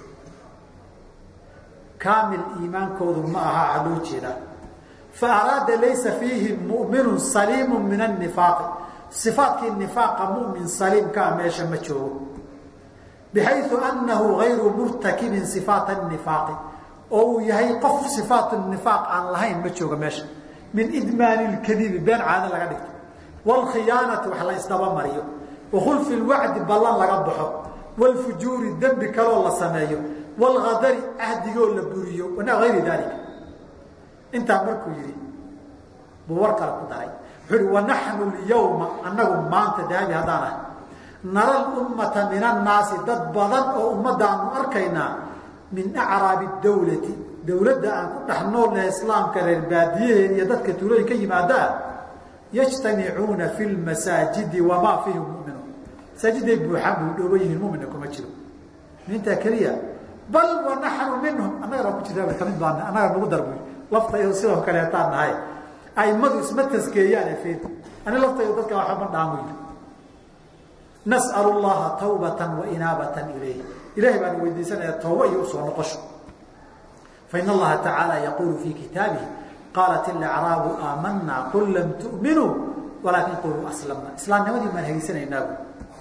A: kaamil iimaankoodu ma aha a loo jeedaa faaraada laysa fiihi mu'minu saliimu min anifaaqi صifaatkii nifaaqa mumin saliimkaa meesha ma joogo bxayu anahu gayru murtakibin صifaat الnifaaqi oo uu yahay qof صifaat nifaaq aan lahayn ma jooga meesha min idmaani اkadibi been caado laga dhigto wاlkhiyaanati wax la isdabamariyo wakhulfi اwacdi ballan laga baxo wاlfujuuri dembi kaloo la sameeyo wاlgadari ahdigoo la buriyo ayri dalika intaa markuu yihi buu war kale ku daray wuxuu hi wanaxnu اlyawma anagu maanta daabi haddaan ahay nara ummata min annaasi dad badan oo ummadaanu arkaynaa min acraabi dawlati dawladda aan ku dhex noolnahay islaamka reer baadiyaheed iyo dadka tuulooyin ka yimaadaan yajtamicuuna fi lmasaajidi wamaa fiihim muminuun masaajiday buuxaan buu dhooba yihiin mumina kuma jiro mintaa keliya bal wanaxnu minhum annagana ku jirtaa kamid baan annaga nagu darbu laftaydo sidoo kaleetaan nahay aimadu isma taskeeyaan efeed ani laftaydo dadka waxba ma dhaamu yiri nas'al llaha tawbatan wa inaabatan ilayh ilahay baan weydiisanaya tooba iyo usoo noqosho fain allaha tacaala yaqulu fii kitaabihi qaalat ilacraabu aamanaa qul lam tu'minuu walaakin quluu aslamna islaamnimadii baan hageysanaynaabu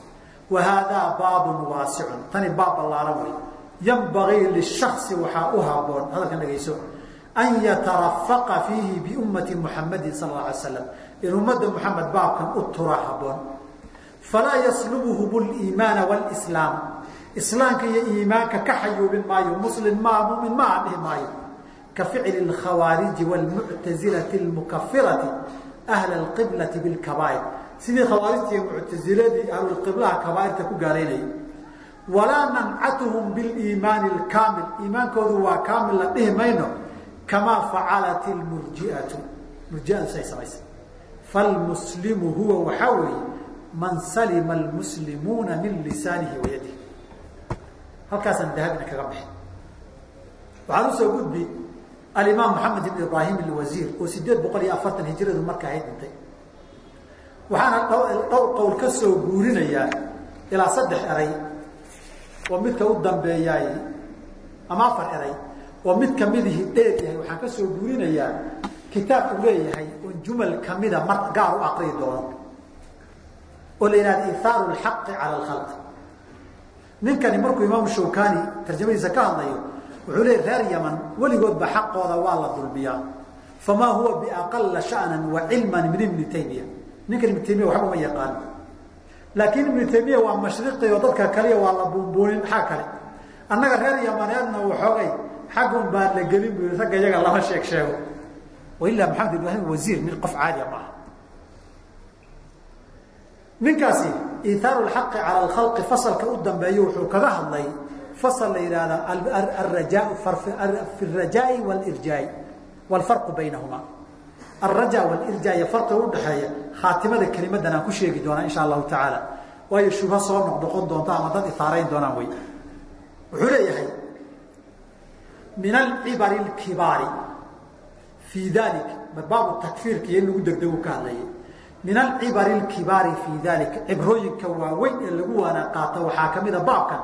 A: wa haadaa baabun waasicun tani baab ballaaran wey yanbagii lishasi waxaa u haboon hadalkan dhegayso an yatarafaqa fiihi biummati muxamadin sal alla alay slam in ummadda muxamed baabkan u tura haboon falaa yaslubuhum liimaana wlslaam islaamka iyo iimaanka ka xayuubin maayo muslim maa mumin maaha dhihi maayo ka ficli اkhawaariji wاlmuctazilati اlmukafirati ahla اqiblati bاlkabaa'ir sidii khawaarijta iyo muctaziladii ahlulqiblaha kabaairta ku gaalaynayay walaa nancatuhum biliimaani اlkaamil iimaankoodu waa kaamil la dhihi mayno kamaa facalat اlmurjiatu murjiadu say samaysay falmuslimu huwa waxaa weeye man salima almuslimuuna min lisaanihi wayadihi halkaasaan dahabina kaga baxay waxaan usoo gudbi alimaam maxamed ibn ibraahim alwasiir oo sideed boqol iyo afartan hijradu marka ahayd dhintay waxaana dhowr qowl ka soo guurinayaa ilaa saddex eray oo midka u dambeeyaay ama afar eray oo mid kamidihii dheer yahay waxaan ka soo guurinayaa kitaab uu leeyahay oon jumal kamida mar gaar u aqriyi doono oo la yihahda ithaaru lxaqi cala alkhalq ninkani markuu imaamu shawkani tarjamadiisa ka hadlayo wuxuu leeyay reer yaman weligoodba xaqooda waa la dulmiyaa famaa huwa biaqala sha'nan wa cilman min ibni taymiya ninkan ibnu taymiya waxba uma yaqaano laakiin ibnu taymiya waa mashriqi oo dadka kaliya waa la buunbuunin maxaa kale annaga reer yamaneedna waxoogay xaggun baan la gelin bu ragga iyaga lama sheeg sheego wailaa maxamed ibraahim wasiir nin qof caadiya maaha ninkaasi iithaaru lxaqi cala alkhalqi fasalka u dambeeyo wuxuu kaga hadlay fasal la yidhaahda araja fi rajaai walirjaai walfarqu baynahuma alraja walirjaa iyo farqiga udhaxeeya khaatimada kelimadan aan ku sheegi doonaa insha allahu tacaala waayo shubha soo noqnoqon doonta ama dad ihaarayn doonaan wey wuxuu leeyahay min alcibari lkibaari fii dalik baabu takfiirka iyo in lagu degdegu ka hadlayay min alcibari lkibaari fii dalika cibrooyinka waaweyn ee lagu waana qaato waxaa ka mida baabkan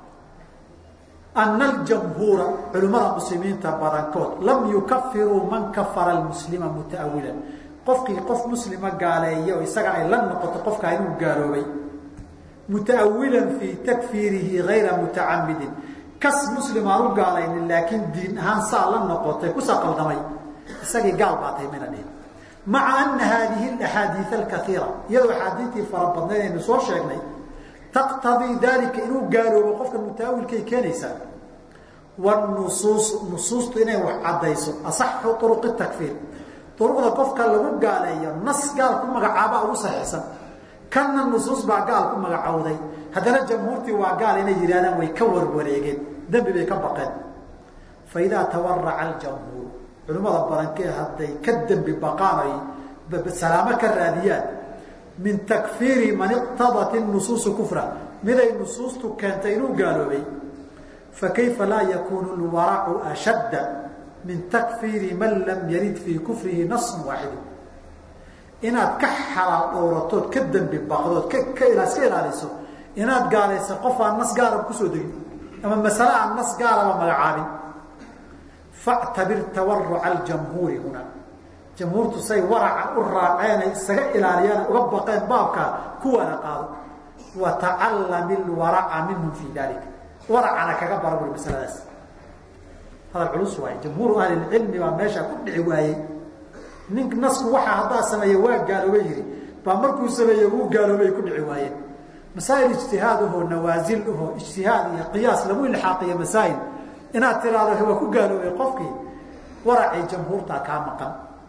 A: ana aljamhuura culimmada muslimiinta badankood lam yukafiruu man kafara almuslima mutaawilan qofkii qof muslima gaaleeya oo isaga ay la noqoto qofkaa inuu gaaloobay mutaawilan fii takfiirihi gayra mutacamidin kas muslim aan u gaalaynin laakiin diin ahaan saa la noqotay kusaa qaldamay isagii gaal baa tahay mayna dhihin maca ana haadihi axaadiia alkaiira iyadoo axaadiitii fara badnayd aynu soo sheegnay taqtadii dalika inuu gaaloobo qofka mutaawilkay keenaysaa wnusuus nusuustu inay wax caddayso asaxu uruqi takfiir uruqda qofka lagu gaaleeyo nas gaal ku magacaaba ugu saxiixsan kanna nusuus baa gaal ku magacowday haddana jamhuurtii waa gaal inay yidhahdaan way ka warwareegeen dembi bay ka baqeen fa idaa tawaraca aljamhuur culimmada badankee hadday ka dembi baqaan ay salaamo ka raadiyaan min takfiiri man iqtadat nusuusu kufra miday nusuustu keentay inuu gaaloobay fakayfa laa yakuunu lwaracu ashadda min takfiiri man lam yarid fii kufrihi nasun waaxidu inaad ka xalaal dhowratood ka dembi baqdood ka iska ilaaliso inaad gaalayso qof aan nas gaaraba kusoo degin ama masale aan nas gaaraba magacaabin factabir tawaruca aljamhuuri huna jamhuurtu say waraca u raaceenay isaga ilaaliyaan uga baqeen baabkaa kuwana qaado wa tacallami lwaraca minhum fii dalika waracana kaga bara buri masaladaas hadal culus waaye jamhuuru ahlilcilmi baa meesha ku dhici waayey nin nasku waxaa haddaa sameeye waa gaaloobay yihi baa markuu sameeye wuu gaaloobay ku dhici waayeen masaa'il ijtihaad ahoo nawaasil ahoo ijtihaad iyo qiyaas lagu ilxaaqiyo masaa'il inaad tiraahdo waa ku gaaloobay qofkii waracii jamhuurtaa kaa maqan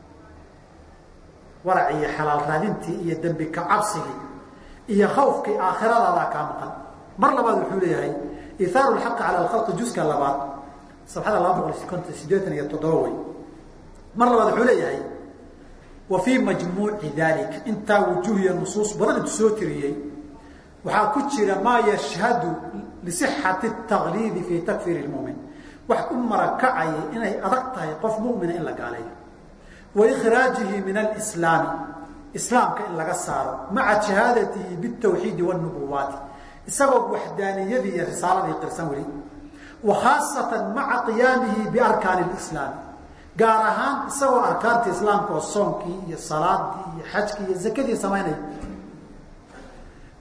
A: waracii iyo xalaal raadintii iyo dembi ka cabsigii iyo khawfkii aakhiradadaa kaa maqan mar labaad wuxuu leeyahay ithaaru lxaqi cala alkhalqi juska labaad sabxada laba boqol konton sideetan iyo toddoba wey mar labaad wuxuu leeyahay wa fii majmuuci dalika intaa wujuuhiya nusuus badan intu soo tiriyey waxaa ku jira maa yashhadu lisixati اtagliidi fii takfiiri lmumin wax u marakacaya inay adag tahay qof mumina in la gaaleeyo wa ikhraajihi min alislaami islaamka in laga saaro maca shahaadatihi bitawxiidi wاnubuwaati isagoo waxdaaniyadii iyo risaaladii qirsan weli wa khaasatan maca qiyaamihi biarkaani اlislaami gaar ahaan isagoo arkaantii islaamka oo soonkii iyo salaadii iyo xajkii iyo zakadii samaynaya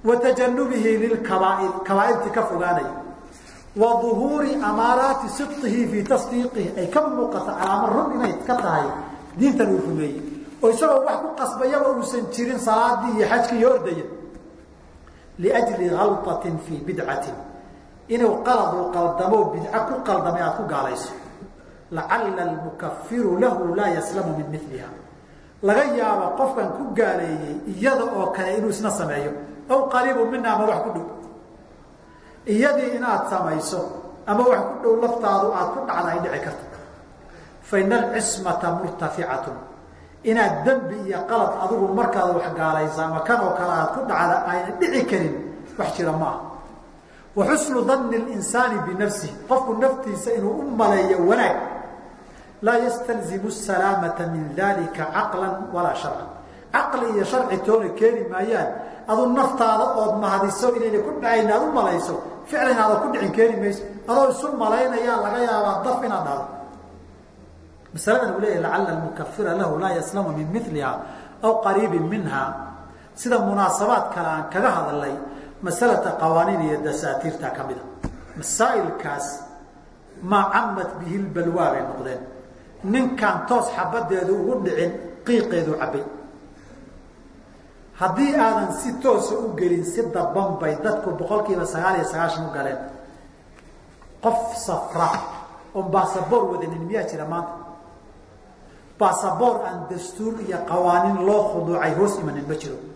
A: wa tajanubihi lilkabaair kabaairtii ka fogaanaya wa duhuuri amaaraati sidqihi fii tasdiiqihi ay ka muuqata calaamo run inay ka tahay diintan uu rumeeyey oo isagoo wax ku qasbayaba uusan jirin salaadii iyo xajkii iyo ordaya liajli halطatin fii bidcatin inuu qalad uu qaldamo bidco ku qaldamay aad ku gaalayso lacalla almukafiru lahu laa yaslamu min miliha laga yaabo qofkan ku gaaleeyey iyada oo kale inuu isna sameeyo aw qariibu mina ama wax ku dhow iyadii inaad samayso ama wax ku dhow laftaadu aad ku dhacda ay dhici karto faina alcismata murtaficatun inaad dembi iyo qalad adigu markaad wax gaalaysa ama kan oo kale aad ku dhacda ayna dhici karin wax jira ma aha wa xusnu danni linsaani binafsihi qofku naftiisa inuu u maleeyo wanaag laa yastalzimu salaamata min dalika caqlan walaa sharcan caqli iyo sharci toona keeni maayaan adu naftaada ood mahadiso inayna ku dhacayn aad u malayso ficlan aada ku dhicin keeni mayso adoo isu malaynayaa laga yaabaa daf inaad dhahdo masaladan uu leeyahy lacalla almukafira lahu laa yaslamu min miliha aw qariibin minha sida munaasabaad kale aan kaga hadalnay masalata qawaaniin iyo dasaatiirta ka mida masaa'ilkaas maa camad bihi lbalwaa bay noqdeen ninkaan toos xabadeedu ugu dhicin qiiqeedu cabbay haddii aadan si toosa u gelin si daban bay dadku boqol kiiba sagaal iyo sagaashan u galeen qof safra oon baasaboor wadanin miyaa jira maanta baasaboor aan dastuur iyo qawaaniin loo khuduucay hoos imanin ma jiro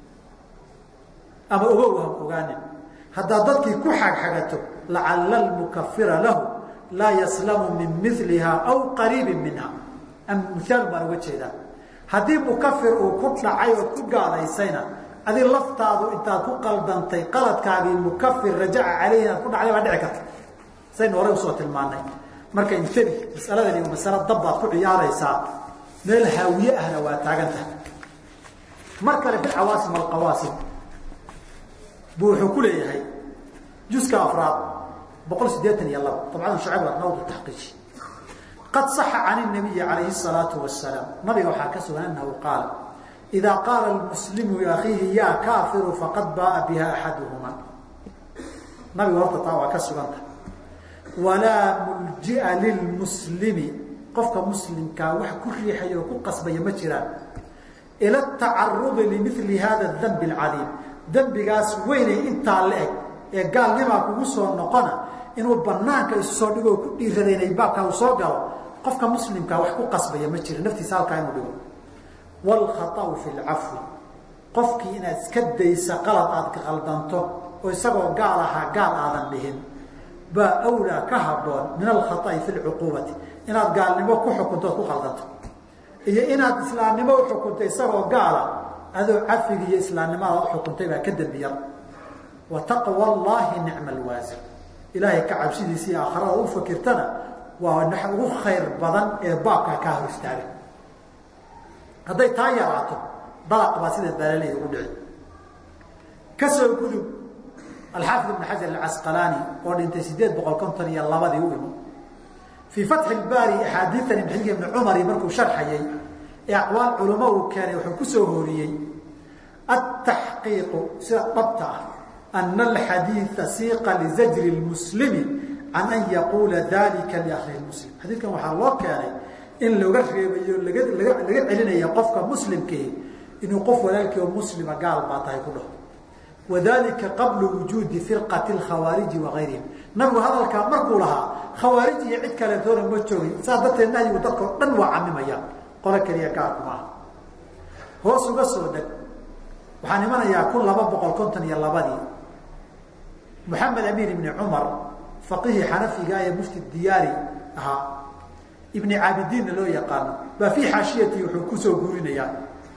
A: ama ogow ham ogaanin haddaad dadkii ku xagxagato lacalla almukafira lahu laa yaslamu min miliha aw qariibin minha miaal baan uga jeedaa haddii mukafir uu ku dhacay ood ku gaadaysayna adi laftaadu intaad ku qaldantay qaladkaagii mukafir rajaca caleyhi inaad ku dhacday baa dhici karta saynu horey usoo tilmaanay marka intabi masaladani waa masalo dabbaad ku ciyaaraysaa meel haawiye ahna waa taagan tahay mar kale fi cawaasim alqawaasim buu wuxuu ku leeyahay juska afraad boqol sideetan iyo laba dabcadan shucayb arnawd taxqiiji qad saxa can الnabiyi calayhi الsalaatu wasalaam nabiga waxaa ka sugan anahu qaala idaa qaala lmuslimu liakhiihi yaa kaafiru faqad baaa biha axaduhuma nabiga horta taa waa ka suganta walaa muljia lilmuslimi qofka muslimkaa wax ku riixaya oo ku qasbaya ma jiraan ila tacarudi limili hada dambi اcadiim dembigaas weynay intaa la eg ee gaalnimaa kugu soo noqona inuu banaanka isu soo dhigoo ku dhiirada inay baabkaa uu soo galo qofka muslimkaa wax ku qasbaya ma jira naftiisa halkaa inuu dhigo wاlkhaطأu fi اlcafwi qofkii inaad iska daysa qalad aad qaldanto oo isagoo gaal ahaa gaal aadan dhihin baa awlaa ka haboon min alkhaطأi fi اlcuquubati inaad gaalnimo ku xukunto ood ku qaldanto iyo inaad islaamnimo uxukunto isagoo gaala adoo cafigi iyo islaamnimada uxukuntay baa ka dembiyar wa taqwa اllahi nicma اlwaasir ilaahay ka cabsidiisa iyo aakharada u fakirtana waa nax ugu khayr badan ee baabkaa kaa hor istaaga hadday taa yaraato dalaq baa sida baalaleeda ugu dhici ka soo gudub alxaafid ibn xajar alcasqalaani oo dhintay sideed boqol konton iyo labadii u imo fii fatxi ilbaari axaadiitan ibn ibni cumari markuu sharxayay ee aqwaal culamo uu keenay wuxuu ku soo hooriyey ataxqiiqu sida dhabta ah ana alxadiida siiqa lizajri lmuslimi can an yaquula dalika liakhihi muslim xadiidkan waxaa loo keenay in looga reebayo laga laga laga celinayo qofka muslimkii inuu qof walaalkii oo muslima gaal baa tahay ku dhaho wadalika qabla wujuudi firqati lkhawaariji wagayrihim nabigu hadalkaa markuu lahaa khawaarij iyo cid kaletoona ma joogin saas darteed nahyigu dadkao dhan waa camimaya qolo keliya gaarku maaha hoos uga soo deg waxaan imanayaa kun laba boqol konton iyo labadii moxamed amiin ibni cumar faqihii xanafiga ee mufti diyaari ahaa ibni caabidiinna loo yaqaano baa fii xaashiyati wuxuu kusoo guurinayaa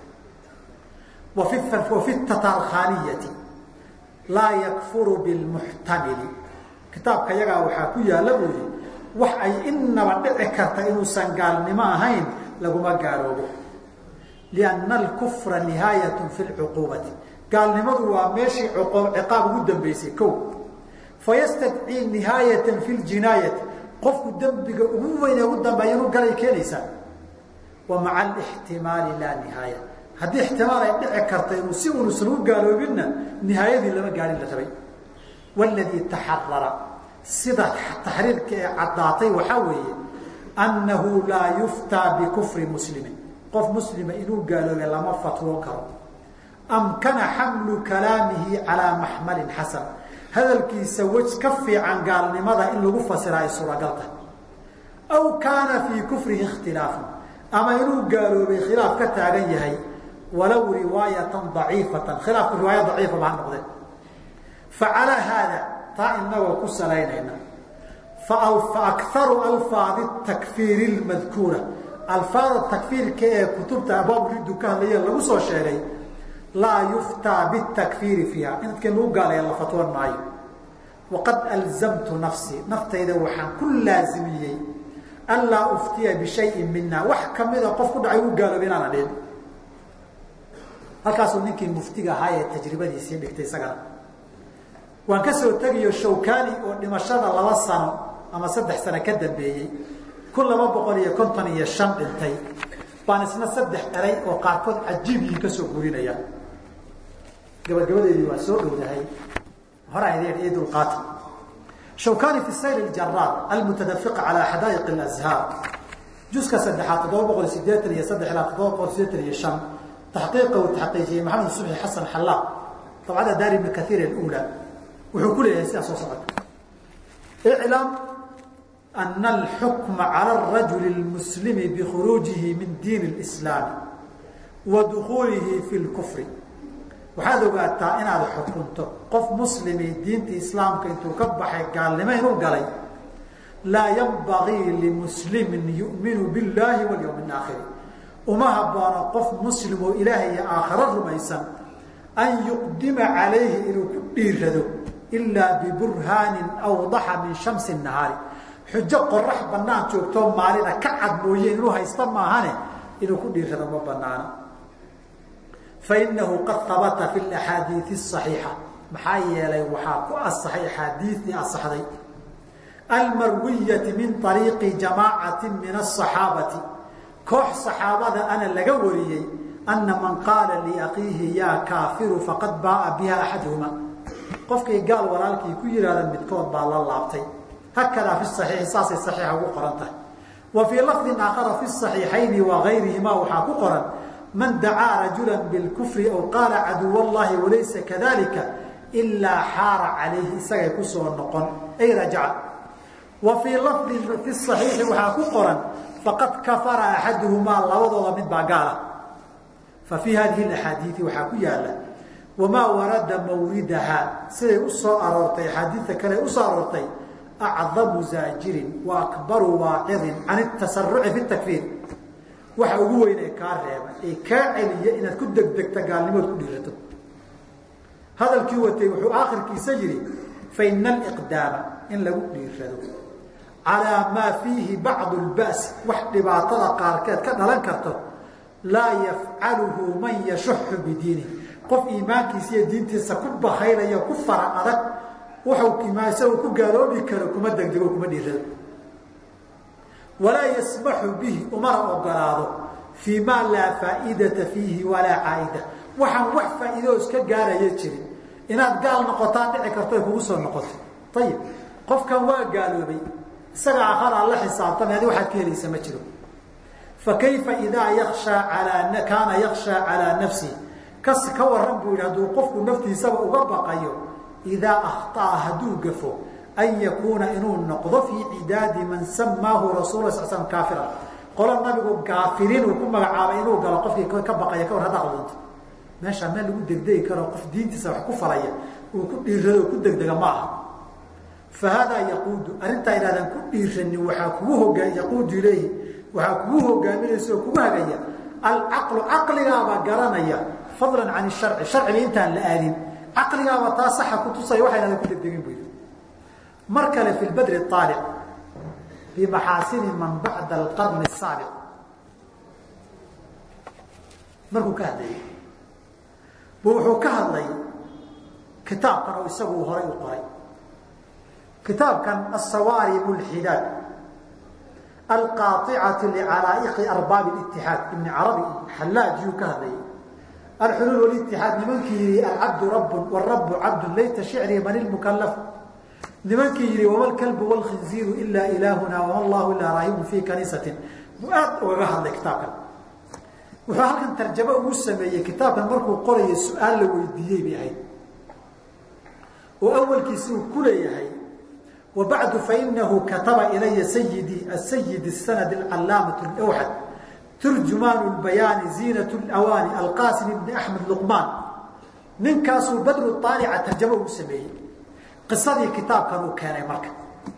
A: wa fi tatalkhaniyati laa yakfuru bilmuxtamili kitaabka yagaa waxaa ku yaalla buu yihi wax ay inaba dhici karta inuusan gaalnimo ahayn laguma gaaloobo lianna alkufra nihaayatun fi lcuquubati gaalnimadu waa meeshii ciqaab ugu dambeysay ko fayastadcii nihaayatan fi ljinaayati qofku dembiga ugu weyn ee ugu dambeeya inuu galay keenaysaa wa maca alixtimaali laa nihaaya haddii ixtimaal ay dhici karta inuu si unusan u gaaloobinna nihaayadii lama gaadhin la rabay waladii taxarara sida taxriirka ee caddaatay waxaa weeye annahu laa yuftaa bikufri muslimin qof muslima inuu gaaloobe lama fatwoon karo amkana xamlu kalaamihi calaa maxmalin xasan hadalkiisa wej ka fiican gaalnimada in lagu fasiraa ay suuragalta aw kaana fii kufrihi ikhtilaafun ama inuu gaaloobay khilaaf ka taagan yahay walow riwaayatan daciifatan khilaafku riwaaya daciifa ba ha noqdee facalaa haada taa inagoo ku salaynayna faakaru alfaadi takfiiri lmadkuura alfaada takfiirka ee kutubta abaabu riddu ka hadlaya lagu soo sheegay laa yuftaa bitakfiiri fiiha in dadka lagu gaalaya la fatwoon maayo waqad alzamtu nafsii naftayda waxaan ku laazimiyey anlaa uftiya bishayin mina wax kamida qof ku dhacay u gaaloobay inaana dhihin halkaasuu ninkii muftiga ahaa ee tajribadiisii dhigtay isagana waan ka soo tegayo shawkani oo dhimashada laba sano ama saddex sano ka dambeeyey kun laba boqol iyo konton iyo shan dhintay baan isna saddex eray oo qaarkood cajiibyiin kasoo gurinaya gabagabadeedii waa soo dhowdahay horaa idin ii dulqaata shawkani fi sayr اjaraad almutadafiqa calى xadaa'iq اlazhaar juska saddexaad toddoba boqol sideetan iyo saddex ilaa toddoba boqol sideetan iyo shan taxqiiqa uu taxqiijiyey maxamed subxi xasan xallaaq dabcada daar ibni kaiir اlأulى wuxuu ku leeyahay sidaa soo socota iclam ana alxukma calى الrajul اlmuslimi bikhuruujihi min diin اlislaami wa dukuulihi fi اlkufri waxaad ogaataa inaad xukunto qof muslimi diinta islaamka intuu ka baxay gaalnimo inuu galay laa yanbagii limuslimin yu'minu biاllaahi walyawmi اaakhiri uma haboono qof muslim oo ilaahay iyo aakhiro rumaysan an yuqdima calayhi inuu ku dhiirado ilaa biburhaanin awdaxa min shamsi nahaari xujo qorax banaan joogtoo maalina ka cad mooye inuu haysta maahane inuu ku dhiirado ma banaana fainahu qad habata fi axaadiii صaxiixa maxaa yeelay waxaa ku asaxay axaadiiii asaxday almarwiyati min ariiqi jamaacati min aصaxaabati koox saxaabada ana laga wariyey ana man qaala liakiihi yaa kaafiru faqad baaa biha axaduhuma qofkay gaal walaalkii ku yihahda midkood baa la laabtay hakadaa fi صaxiixi saasay صaxiixa ugu qoran tahay wa fii lafdin aakhara fi صaxiixayni wa gayrihima waxaa ku qoran man dacaa rajula bilkufri aw qaala caduw llahi walaysa kadalika ilaa xaara calayhi isagay kusoo noqon ay rajaca wa fii lafdin fi صaxiixi waxaa ku qoran faqad kafara axaduhumaa labadooda mid baa gaala fa fii hadihi axaadiii waxaa ku yaala wamaa warada mawridaha siday u soo aroortay axaadiita kale usoo aroortay acdamu zaajirin wa akbaru waacidin can tasaruci fi takfiir waxa ugu weyn ee kaa reeba ee kaa celiya inaad ku degdegta gaalnimood ku dhiirato hadalkii watay wuxuu aakhirkiisa yidhi faina aliqdaama in lagu dhiirado calaa maa fiihi bacdu lba'si wax dhibaatada qaarkeed ka dhalan karto laa yafcaluhu man yashuxu bidiinih qof iimaankiisa iyo diintiisa ku bahaylaya ku fara adag wuxuu isagoo ku gaaloobi karo kuma degdego kuma dhiirado walaa yasmaxu bihi umana ogolaado fii maa laa faa'iidata fiihi walaa caa'ida waxaan wax faa'iidoo iska gaaraya jirin inaad gaal noqotaa dhici karto ay kugu soo noqoto ayib qofkan waa gaaloobay isaga akharaa la xisaabtamay adi waxaad ka helaysa ma jiro fa kayfa idaa yakshaa alaa kaana yakshaa calaa nafsihi kas ka waran buu yidhi hadduu qofku naftiisaba uga baqayo idaa akhطa'a hadduu gafo an yakuuna inuu noqdo fii cidaadi man samaahu rasul sal slam kaafira qolo nabigu gaafiriin uu ku magacaabay inuu galo qofkii ka baqaya ka war hadda qaldunto meeshaa meel lagu degdegi karo qof diintiisa wax ku falaya uu ku dhiirado ku degdega ma aha fa haadaa yaquudu arrintaa idhahdaan ku dhiiranin waxaa kugu hogaa yaquudu ilayhi waxaa kugu hogaaminaysa oo kugu hagaya alcaqlu caqligaabaa garanaya fadlan can sharci sharciga intaan la aadin caqligaaba taa saxa kutusaya waxa idhahdan ku degdegin bu yidhi mar kale fi badri aalic bimaxaasini man bacda alqarni asaabiq markuu ka hadlayay bu wuxuu ka hadlay kitaabkan oo isagu horay u qoray kitaabkan asawaarib اlxidaad alqaaicati licalaa'iqi arbaabi اlitixaad ibni carabi xallaajiyuu ka hadlayay alxuluul walitixaad nimankii yihi alcabdu rabbun warabu cabdun layta shicrii man ilmukalaf nimankii yihi wama lkalbu wlkhinziiru ilaa ilaahuna wama allahu ilaa raahibun fii kaniisatin buu aad ugaga hadlay kitaabkan wuxuu halkan tarjamo ugu sameeyey kitaabkan markuu qorayay su-aal la weydiiyey bay ahayd oo awalkiisi uu ku leeyahay wabacdu fainahu kataba ilaya sayidii asayid sanad alcalaamatu lwxad turjumaan lbayaani ziinat lwaani alqaasim ibni axmed luqmaan ninkaasuu badru aalica tarjamo ugu sameeyey qisadii kitaabkan uu keenay marka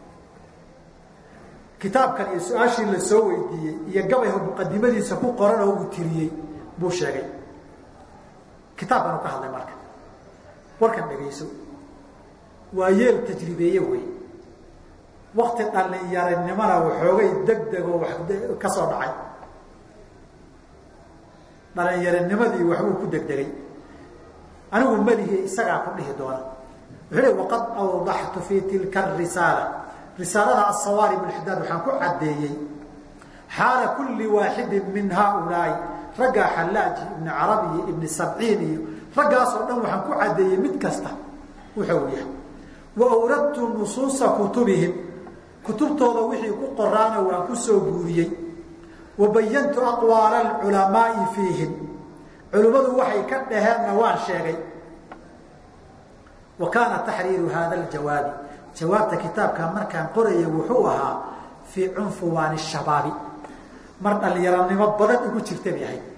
A: kitaabkan iyo su-aashii la soo weydiiyey iyo gabayho muqadimadiisa ku qoran oo uu tiriyey buu sheegay kitaabkan uu ka hadlay marka warkan dhegayso waa yeel tajribeeye wey wakti dhalinyaranimona waxoogay degdegoo wax ka soo dhacay dhalinyarannimadii waxbuu ku degdegay anigu melihi isagaa ku dhihi doona wuxuu hi waqad awdaxtu fii tilka risaala risaalada asawaarib lxidaad waxaan ku caddeeyey xaala kulli waaxidin min haaulaai raggaa xallaaji ibni carabi iyo ibni sabciin iyo raggaasoo dhan waxaan ku caddeeyey mid kasta wuxuu yahay wa awradtu nusuusa kutubihim kutubtooda wixii ku qoraana waan ku soo guuriyey wa bayantu aqwaala alculamaai fiihim culimmadu waxay ka dhaheenna waan sheegay wa kaana taxriiru hada ljawaabi jawaabta kitaabka markaan qoraya wuxuu ahaa fii cunfuwaani shabaabi mar dhalinyaranimo badan igu jirta bay ahayd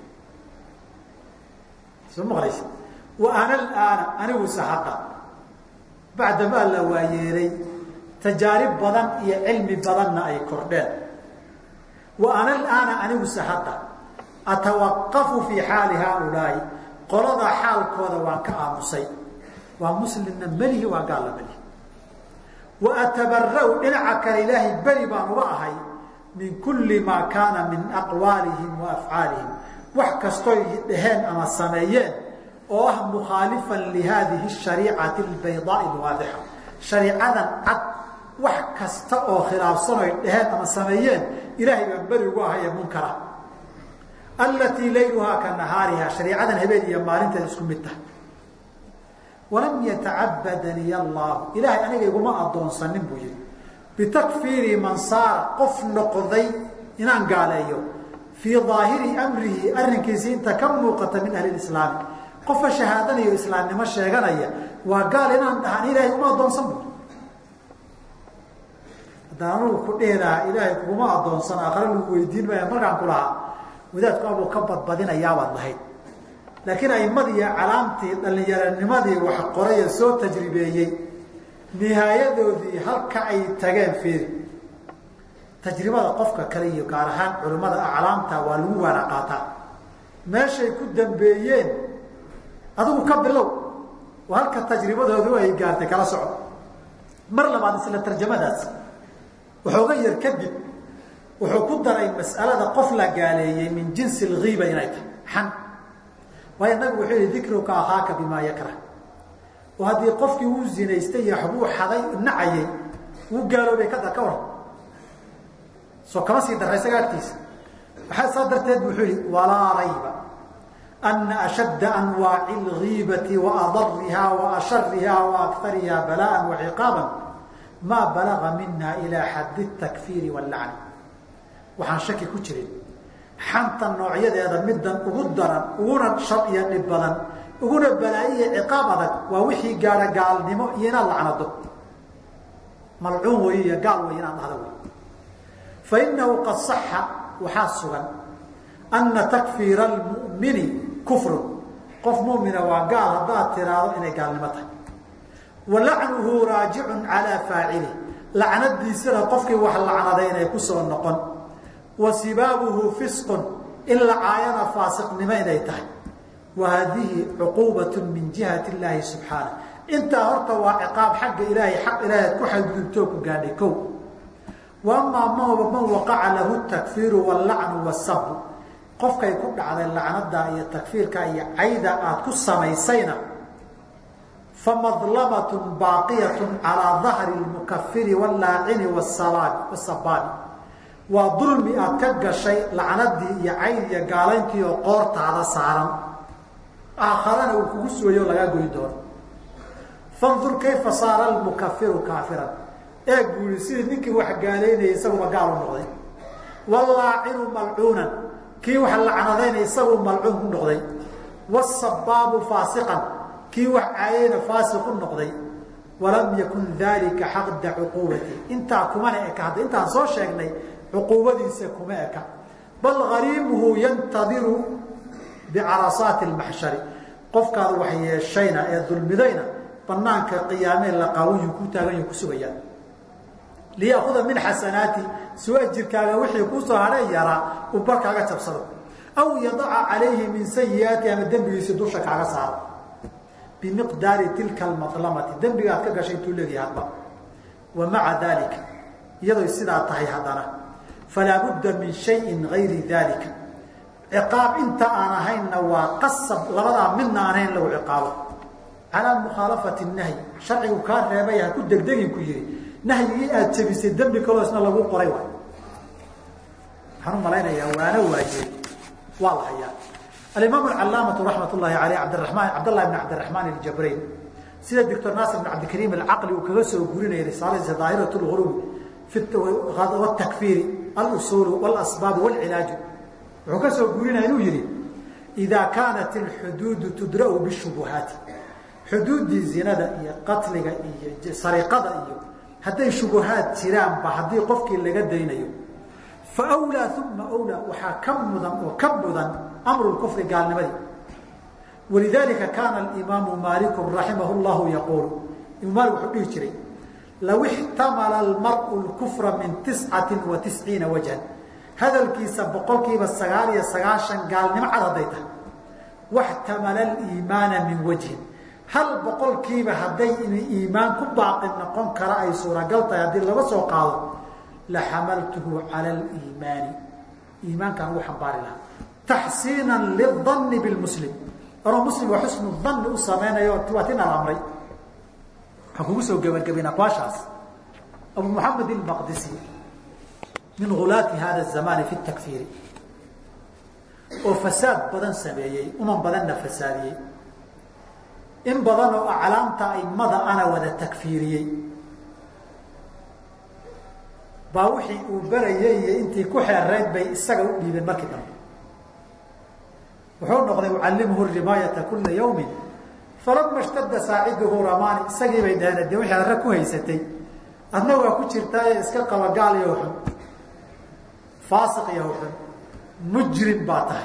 A: soo maqlaysa wa ana alaana aniguse hadda bacdamaa la waayeelay tajaarib badan iyo cilmi badanna ay kordheen wa ana alaana aniguse hadda atawaqafu fii xaali haaulaai qolada xaalkooda waan ka aamusay waa muslimna melihi waa gaalla melihi wa atabara'u dhinaca kale ilaahay beri baan uga ahay min kulli maa kaana min aqwaalihim wa afcaalihim wax kastoy dhaheen ama sameeyeen oo ah mukhaalifan lihaadihi shariicati albaydaai alwaadixa shariicadan cad wax kasta oo khilaafsan oy dhaheen ama sameeyeen ilaahay baan beri ugu ahay ee munkara allatii layluhaa ka nahaariha shariicadan habeen iyo maalinteeda isku mid tahay walam yatacabadaniy allahu ilaahay aniga iguma addoonsanin buu yihi bitakfiiri man saara qof noqday inaan gaaleeyo fii daahiri amrihi arrinkiisii inta ka muuqata min ahli islaami qofka shahaadanayo islaamnimo sheeganaya waa gaal inaan dhahan ilaahay uma addoonsan bu haddaan anugu ku dhihi lahaa ilaahay kuguma addoonsan aakhare lagu weydiin maya markaan ku lahaa wadaadku abuu ka badbadinayaabaad lahayd laakiin aimadii calaamtii dhallinyaranimadii wax qoraya soo tajribeeyey nihaayadoodii halka ay tageen fiiri tajribada qofka kale iyo gaar ahaan culimmada aclaamta waa lagu waana qaataa meeshay ku dambeeyeen adigu ka bilow oo halka tajribadoodu ay gaartay kala soco mar labaad isla tarjamadaas waxooga yar kadib wuxuu ku daray mas'alada qof la gaaleeyey min jinsi alghiiba inay tahay xan waayo nabigu wuxuu yihi dikruka akhaaka bimaa yakrah oo haddii qofkii uu zinaystay iyo waxbuu xaday nacayay wuu gaaloobay kada ka waran soo kama sii darra isaga agtiisa waxaa saa darteed bu wuxuu yihi walaa rayba ana ashadda anwaaci alghiibati wa adariha wa ashariha wa akariha bala'an wa ciqaaban maa balaga mina ilaa xaddi takfiiri wallacni waxaan shaki ku jirin xanta noocyadeeda middan ugu daran uguna shar iyo dhib badan uguna balaayiya ciqaab adag waa wixii gaadha gaalnimo iyo inaad lacnado malcuun wey iyo gaal wey inaad dhahdo wey fa inahu qad saxa waxaa sugan ana takfiira almu'mini kufrun qof mumina waa gaal haddaad tiraahdo inay gaalnimo tahay wa lacnuhu raajicun calaa faacilih lacnadiisana qofkii wax lacnaday inay kusoo noqon wa sibaabuhu fisqun in la caayana faasiqnimo inay tahay wa haadihi cuquubat min jihati illaahi subxaana intaa horta waa ciqaab xagga ilaahay xaq ilaahay ad ku xadgudubtoo ku gaadhay kow wa amaa ma man waqaca lahu takfiiru wallacnu wasabu qofkay ku dhacday lacnada iyo takfiirka iyo cayda aad ku samaysayna famadlamatun baaqiyatun calaa dahri lmukafiri wallaacini wasabaabi waa dulmi aad ka gashay lacnadii iyo cayd iyo gaalayntii oo qoortaada saaran aakharana uu kugu sugayo lagaa goyn doono fandur kayfa saara almukafiru kaafiran eeg buu yihi sidii ninkii wax gaalaynayay isaguba gaal u noqday walaacinu malcuunan kii wax lacnadaynay isaguu malcuun ku noqday wasabaabu faasiqan kii wax caayayna faasiq u noqday walam yakun dalika xaqda cuquubati intaa kumana eka hadda intaan soo sheegnay cuquubadiisa kuma eka bal hariimuhu yantadiru bicarasaati lmaxshari qofkaad wax yeeshayna ee dulmidayna banaanka qiyaamee laqaawiyu ku taagan ku sugayaan liyaakuda min xasanaati suu ajirkaaga wixii kusoo hadhay yaraa uu barkaaga jabsado aw yadaca calayhi min sayiaati ama dembigiisi dusha kaaga saaro bimiqdaari tilka almadlamati dembigaad ka gashay intuu leeyahay hadba wa maca dalika iyadoy sidaa tahay haddana falaa budda min shayin gayri dalika ciqaab inta aan ahaynna waa qasab labadaa midna aan ahayn lagu ciqaabo calaa mukhaalafati nahyi sharcigu kaa reebay ha ku degdegin ku yihi nahyigii aad jebisay dembi kaloo isna lagu qoray waay waxaan u malaynayaa waana waajey waa la hayaa alimaam alcalaamatu raxmat ullahi aleyh abdiramaan cabdllahi bn cabdiraxmaan aljabrayn sida doctor naasir bn cabdikariim alcaqli uu kaga soo gurinayay risaaladiisa daahirat lgurubi takfiiri alusuul wاlasbaab wاlcilaaju wuxuu ka soo gurinaya inuu yihi idaa kaanat alxuduudu tudra'u bishubuhaati xuduuddii zinada iyo qatliga iyo sariqada iyo hadday shubuhaad jiraanba haddii qofkii laga daynayo fa wlaa uma wlaa waxaa ka mudan oo ka mudan amru kufri gaalnimadii walidalika kaana alimaamu maaliku raximah llahu yaquulu imaam maalik wuxuu dhihi jiray law ixtamala almar'u lkufra min tiscati wa tisciina wajhan hadalkiisa boqolkiiba sagaal iyo sagaashan gaalnimo cad hadday tahay waxtamala aliimaana min wajhin hal boqolkiiba hadday iimaan ku baaqi noqon kara ay suuragal tahay haddii laga soo qaado la xamaltuhu cala aliimaani iimaankaan ugu xambaari lahaa taxsiinan lidanni bilmuslim anoo muslim waa xusnu danni u samaynayo waa tin aan amray waxaan kugu soo gebagabayn aqwaashaas abu moxamed ilmaqdisi min hulaati hada zamani fi takfiiri oo fasaad badan sameeyey uman badanna fasaadiyey in badan oo aclaamta aimada ana wada takfiiriyey baa wixii uu berayay iyo intii ku xeerayd bay isaga u dhiibeen markii dambe wuxuu noqday ucallimuhu rimaayata kula yawmin falama ishtada saaciduhu ramani isagii bay dhaheen de wixii arre ku haysatay adna waa ku jirtaaye iska qaba gaal iyo xun faasiq iyo xun mujrim baa tahay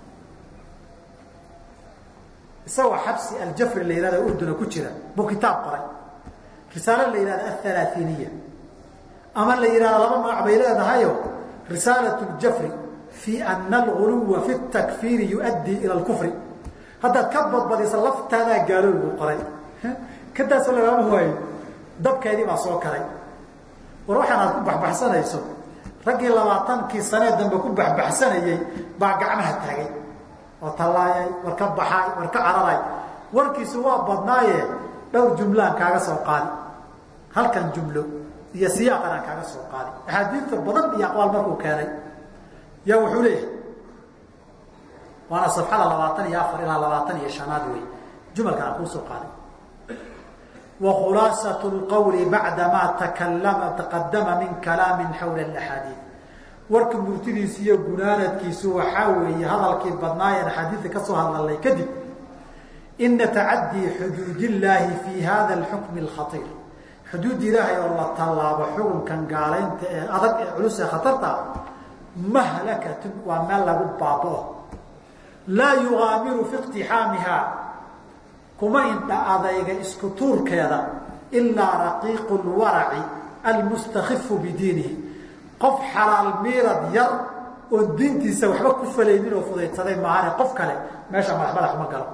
A: isagoo xabsi aljafri la yihahda urduna ku jira buu kitaab qoray risaalo la yihahda athalathiniya ama la yihahda laba magac bay leedahayo risaalat ljafri fi ana alguluwa fi takfiiri yuaddii ila lkufri haddaad ka badbadisa laftaadaa gaalool buu qoray kadaasoo lagama waayo dabkeedii baa soo karay war waxaan aad ku baxbaxsanayso raggii labaatankii sanee dambe ku baxbaxsanayey baa gacmaha taagay oo tallaayay war ka baxaay war ka cararay warkiisu waa badnaaye dhowr jumlaan kaaga soo qaadi halkan jumlo iyo siyaaqan aan kaaga soo qaadi axaadiidta badan iyo aqwaal markuu keenay yaa wuxuu leeyahay waana safxada labaatan iyo afar ilaa labaatan iyo shanaad wey jumalkan aan kuu soo qaaday wa khulaasat lqawli bacda maa takalama taqadama min kalaamin xawla axaadiid warka murtidiisu iyo gunaanadkiisu waxaa weeye hadalkii badnaayeen axaadiidta ka soo hadlalnay kadib ina tacadii xuduud illaahi fi hada alxukmi alkhaiir xuduud ilaahay oo la tallaabo xukunkan gaalaynta ee adag ee culus ee khatarta ah mahlakatun waa meel lagu baabao laa yugaamiru fi iqtixaamiha kuma indha adayga isku tuurkeeda ilaa raqiiqu lwaraci almustakifu bidiinihi qof xalaal miirad yar oon diintiisa waxba ku falaynin oo fudaydsaday maahane qof kale meesha madax madax uma galo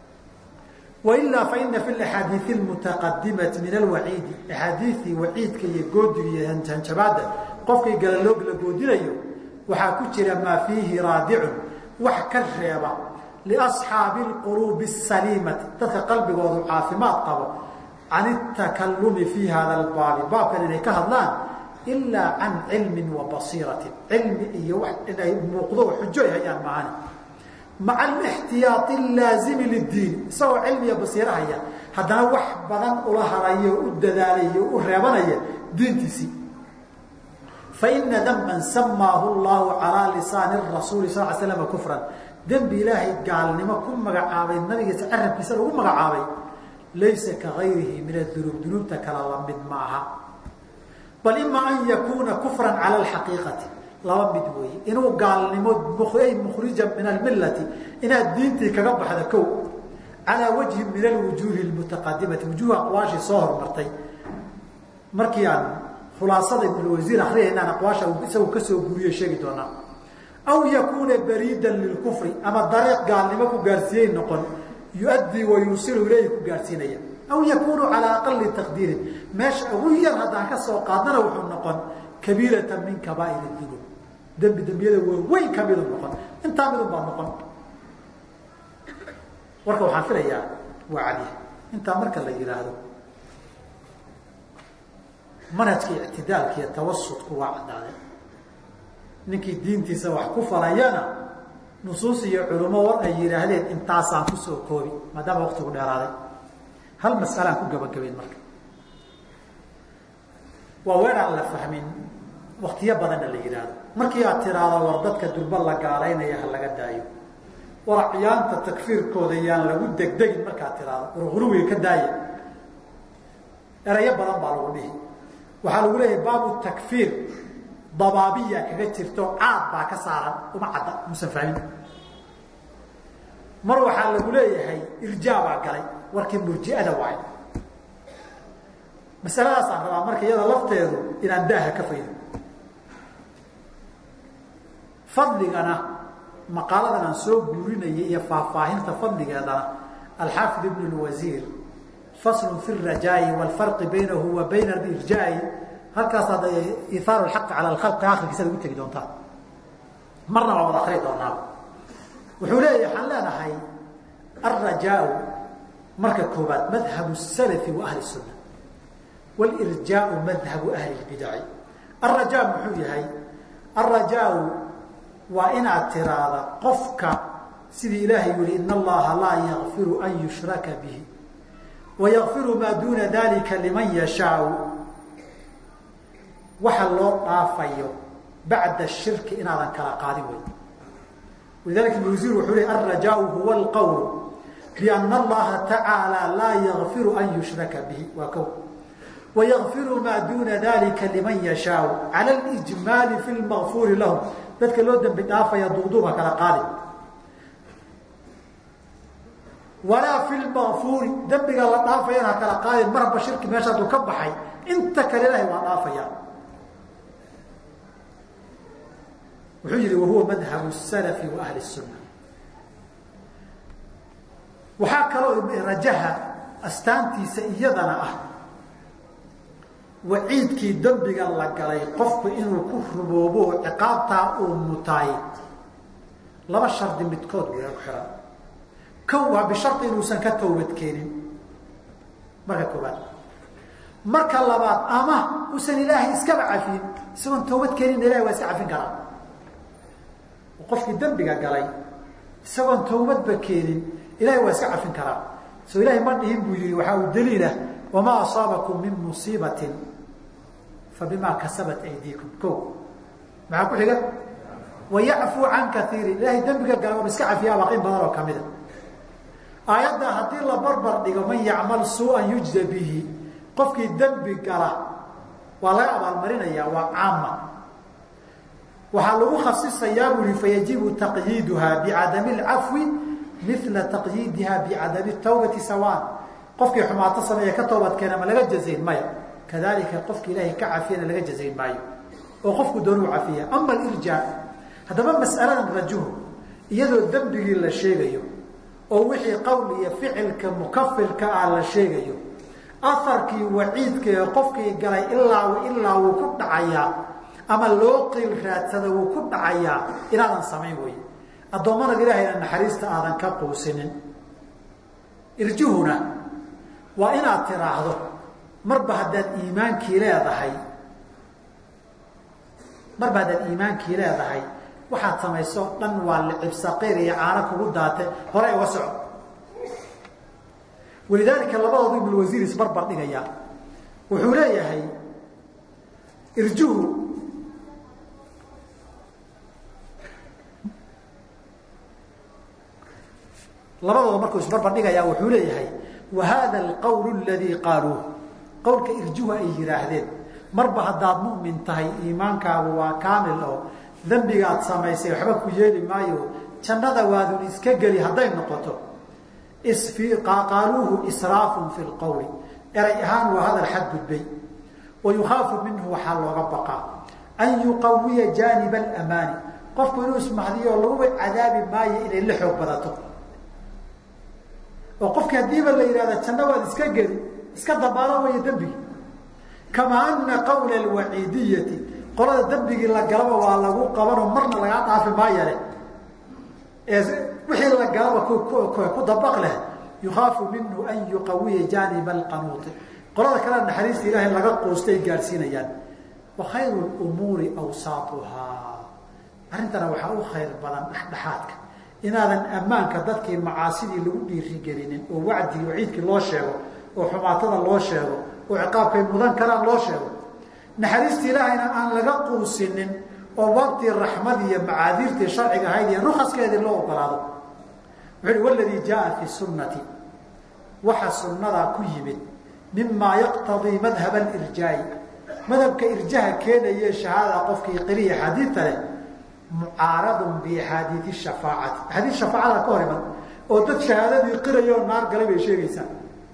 A: wailaa faina fi axaadiii mutaqadimati min alwaciidi axaadiiii waciidka iyo goodiga iyo hanjabaada qofkii galaloog la goodinayo waxaa ku jira maa fiihi raadicun wax ka reeba liasxaabi lquluubi asaliimati dadka qalbigoodu caafimaad qabo can itakalumi fii hada albaabi baabkan inay ka hadlaan ilaa can cilmin wa basiiratin cilmi iyo wax inay muuqdo xujo ay hayaan maahani maca alixtiyaai allaazimi liddiin isagoo cilmiya basiirahaya haddana wax badan ula harayo u dadaalaya u reebanaya diintiisii faina danban samaahu llahu calaa lisaani rasuuli sal l slam kufran dembi ilaahay gaalnimo ku magacaabay nabigiisa carabkiisa lagu magacaabay laysa ka gayrihi min adunuub dunuubta kale la mid ma aha bal ima an yakuuna kufran cala alxaqiiqati laba mid weeye inuu gaalnimo ay mukhrija min almillati inaad diintii kaga baxda kow calaa wajhin min alwujuuhi lmutaqadimati wujuuh aqwaashii soo hormartay markii aan khulaasada ibnulwasiir akriyaynaan aqwaasha isagu kasoo guriyey sheegi doonaa aw yakuuna bariidan lilkufri ama dariiq gaalnimo ku gaarsiiyey noqon yuaddii wa yuusilu ilayhi ku gaarsiinaya aw yakuunu calaa aqali taqdiirin meesha ugu yar haddaan ka soo qaadnana wuxuu noqon kabiiratan min kabaa'ir dunuub dembi dembiyada waaweyn ka midu noqon intaa midun baa noqon warka waxaan filayaa waa cadi intaa marka la yidhaahdo manhajka ictidaalka iyo tawasudku waa caddaaday ninkii diintiisa wax ku falayana nusuus iyo culummo war ay yidhaahdeen intaasaan kusoo koobi maadaama waqtigu dheeraaday hal mas'alaan ku gabagabayn marka waa weer aan la fahmin waktiyo badanna la yidhaahdo markii aad tiraahdo war dadka durba la gaalaynaya ha laga daayo war acyaanta takfiirkooda yaan lagu degdegin markaad tiraahdo war huruwiga ka daaya erayo badan baa lagu dhihi waxaa lagu leeyahay baabu takfiir dabaabiya kaga jirto caad baa ka saaran uma cadda musan fahmin mar waxaa lagu leeyahay irjaa baa galay warkii murji'ada waay masaladaasaan rabaa marka iyada lafteedu inaan daaha ka faydo fadligana maqaaladan aan soo guurinayay iyo faahfaahinta fadligeedana alxaafid ibn lwasiir faslun fi rajaa'i waalfarqi baynahu wa bayna alirjaa'i halkaas hadda iithaaru lxaqi cala alkhalqi akhirkiisa lagu tegi doontaa marna waa wada akri doonaa wuxuu leeyahy waxaan leenahay alrajaau marka koobaad madhabu salafi wa ahli sunna wlirjaau madhabu ahli lbidaci alrajaa muxuu yahay alrajaau waa inaad tiraahda qofka sidii ilaahay yihi in allaha laa yakfiru an yushraka bihi wayakfiru maa duuna dalika liman yashaau waxa loo dhaafayo bacda shirki inaadan kala qaadin wey walidalika ibn wasiir wuxuu ley alrajaau huwa alqowl biana allaha tacaala laa yakfiru an yushraka bihi waa kow wayakfiru maa duuna dalika liman yashaau cala lijmaali fi lmakfuuri lahum dadka loo dembi dhaafaya duuduuba kala qaadi walaa fi lmakfuuri dembiga la dhaafayana ha kala qaadin marba shirki meesha hadduu ka baxay inta kale ilahay waa dhaafaya wuxuu yihi wahuwa madhabu salafi wa ahli sunna waxaa kaloo rajaha astaantiisa iyadana ah waciidkii dembiga la galay qofku inuu ku ruboobo oo ciqaabtaa uu mutaay laba shardi midkood waya ku xihan kow waa bishardi inuusan ka tawbad keenin marka koobaad marka labaad ama uusan ilaahay iskaba cafin isagoon tawbad keenin ilahay waa iska cafin karaa qofkii dembiga galay isagoon tawbadba keenin ilahay waa iska cafin karaa soo ilahay ma dhihin buu yihi waxaa uu daliilah wamaa asaabakum min musiibatin fabimaa kasabat aydiikum ko maxaa ku xiga wayacfuu can kaiirin ilahay dembiga gala waaba iska cafiyaa baaqin badan oo kamida aayadda haddii la barbar dhigo man yacmal suuan yujza bihi qofkii dembi gala waa laga abaalmarinayaa waa caama waxaa lagu khasisayaa bui fayajibu taqyiiduha bicadami اlcafwi mila taqyiidiha bicadami tawbati sawaan qofkii xumaato sameeye ka toobad keena ma laga jazayn maya kadalika qofki ilaahay ka cafiyana laga jazayn maayo oo qofku doonuu cafiya ama alirjaa haddaba mas'aladan rajuhu iyadoo dembigii la sheegayo oo wixii qowl iyo ficilka mukafirka ah la sheegayo aharkii waciidka ee qofkii galay ilaa ilaa wuu ku dhacayaa ama loo qiil raadsada wuu ku dhacayaa inaadan samayn wey addoommanada ilaahayna naxariista aadan ka quusinin irjuhuna waa inaad tiraahdo marba haddaad iimaankii leedahay marba haddaad iimaankii leedahay waxaad samayso dhan waa licib saqiir iyo caano kugu daate hore uga soco walidaalika labadoodu ibn wasiir isbarbar dhigaya wuxuu leeyahay irjuhu labadooda markuu isbarbar dhigaya wuxuu leeyahay wa hada alqowl aladii qaaluuh qowlka irjuhu ay yidhaahdeen marba haddaad mu'min tahay iimaankaagu waa kaamil oo dembigaad samaysay waxba ku yeeli maayo jannada waadun iska geli hadday noqoto qaaluuhu israafun fi lqowli eray ahaan waa hadal xadgudbay wa yukhaafu minhu waxaa looga baqaa an yuqawiya jaaniba alamaani qofku inuu ismahdiyo laguba cadaabi maayo inay la xoog badato oo qofkii haddiiba la yidhahda janno waad iska geli iska dabaalo waya dembigi kamaa ana qawla alwaciidiyati qolada dembigii la galaba waa lagu qabanoo marna lagaa dhaafi maayale ee wixii la galaba ku dabaq leh yukhaafu minhu an yuqawiya jaaniba alqanuuti qolada kale naxariista ilaahay laga quustay gaadhsiinayaan wa khayru lumuuri awsaatuhaa arrintana waxaa u khayr badan dhexdhexaadka inaadan ammaanka dadkii macaasidii lagu dhiirigelinin oo wacdigii waciidkii loo sheego oo xumaatada loo sheego oo ciqaabkay mudan karaan loo sheego naxariista ilaahayna aan laga quusinin oo waqtii raxmadii iyo macaadiirtii sharciga ahayd iyo rukaskeedii loo ogolaado wuxuu uhi waladii jaaa fi sunnati waxa sunnadaa ku yimid mimaa yaqtadii madhab alirjaa'i madhabka irjaha keenaye shahaadada qofkii qiriya xadiidta leh mucaaradun biaxaadiii shafaacati axaadiis shafaacada ka hor iman oo dad shahaadadii qirayo naar galay bay sheegaysaa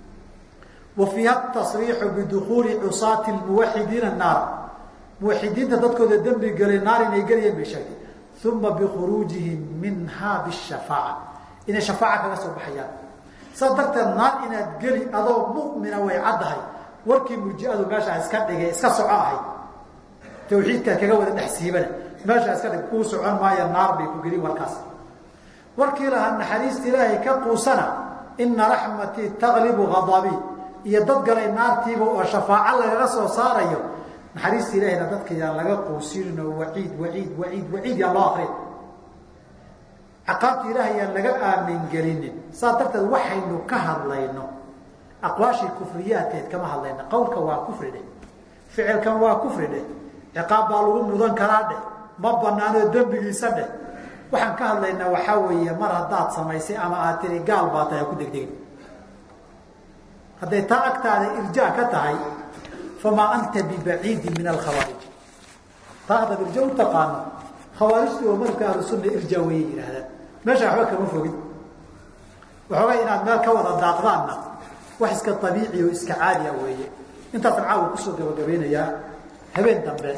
A: wa fiiha tasriixu bidukuuli cusaati muwaxidiina naara muwaxidiinta dadkooda dembi galay naar inay gelayeen bay sheegtay uma bikhuruujihim minha bishafaaca inay shafaaca kaga soo baxayaan saas darteed naar inaad geli adoo mu'mina way caddahay warkii murjiadu meeshaa iska dhigay iska soco ahayd tawxiidkaad kaga wada dhex siibana meeshaa iska dhig kuu socon maayo naar bay ku gelin warkaas warkii lahaa naxariista ilaahay ka quusana ina raxmatii taglibu ghadabii iyo dad galay naartiiba oo shafaaco lagaga soo saarayo naxariista ilaahayna dadka yaan laga quusinin oo waciid waciid waciid waciid yaan loo akrin caqaabta ilaahay yaan laga aamin gelinin saas darteed waxaynu ka hadlayno aqwaashii kufriyaadkeed kama hadlayno qowlka waa kufri dheh ficilkan waa kufri dheh ciqaab baa lagu mudan karaa dheh ma banaanoo dembigiisa dheh waxaan ka hadlaynaa waxaa weeye mar haddaad samaysay ama aad tiri gaal baa tahay ku degdegin hadday taa agtaada irjaa ka tahay famaa anta bibaciidin min alkhawaarij taa haddaad irja u taqaano khawaarijtu oo madhabka ahlusunna irjaa wayay yidhaahdaan meesha waxba kama fogin waxoogay inaad meel ka wada daaqdaanna wax iska abiici oo iska caadiya weeye intaasaan caawa kusoo gabagabeynayaa habeen dambe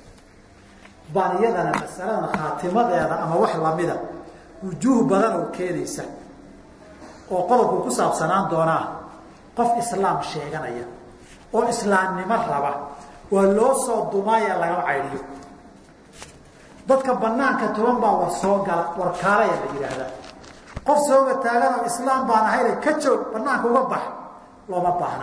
A: baan iyadana masaladan khaatimadeeda ama wax lamida wujuuh badan oo keenaysa oo qodobku ku saabsanaan doonaa qof islaam sheeganaya oo islaamnimo raba waa loo soo dumaaya lagama caydhiyo dadka banaanka toban baa war soo gala warkaalaya la yidhaahdaa qof sooga taaganoo islaam baan ahayne ka joog banaanka uga bax looma baahna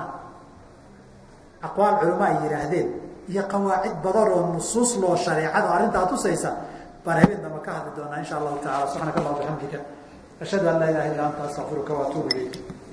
A: aqwaal culama ay yidhaahdeen iyo qawaacid badan oo nusuus loo shareecada arrintaa tusaysa baan habeen damba ka hadli doonaa insha allahu tacala subxaanaka allah bixamdika ashhadu an laa ilaha illa anta astaqfiruka waatuubu ilayk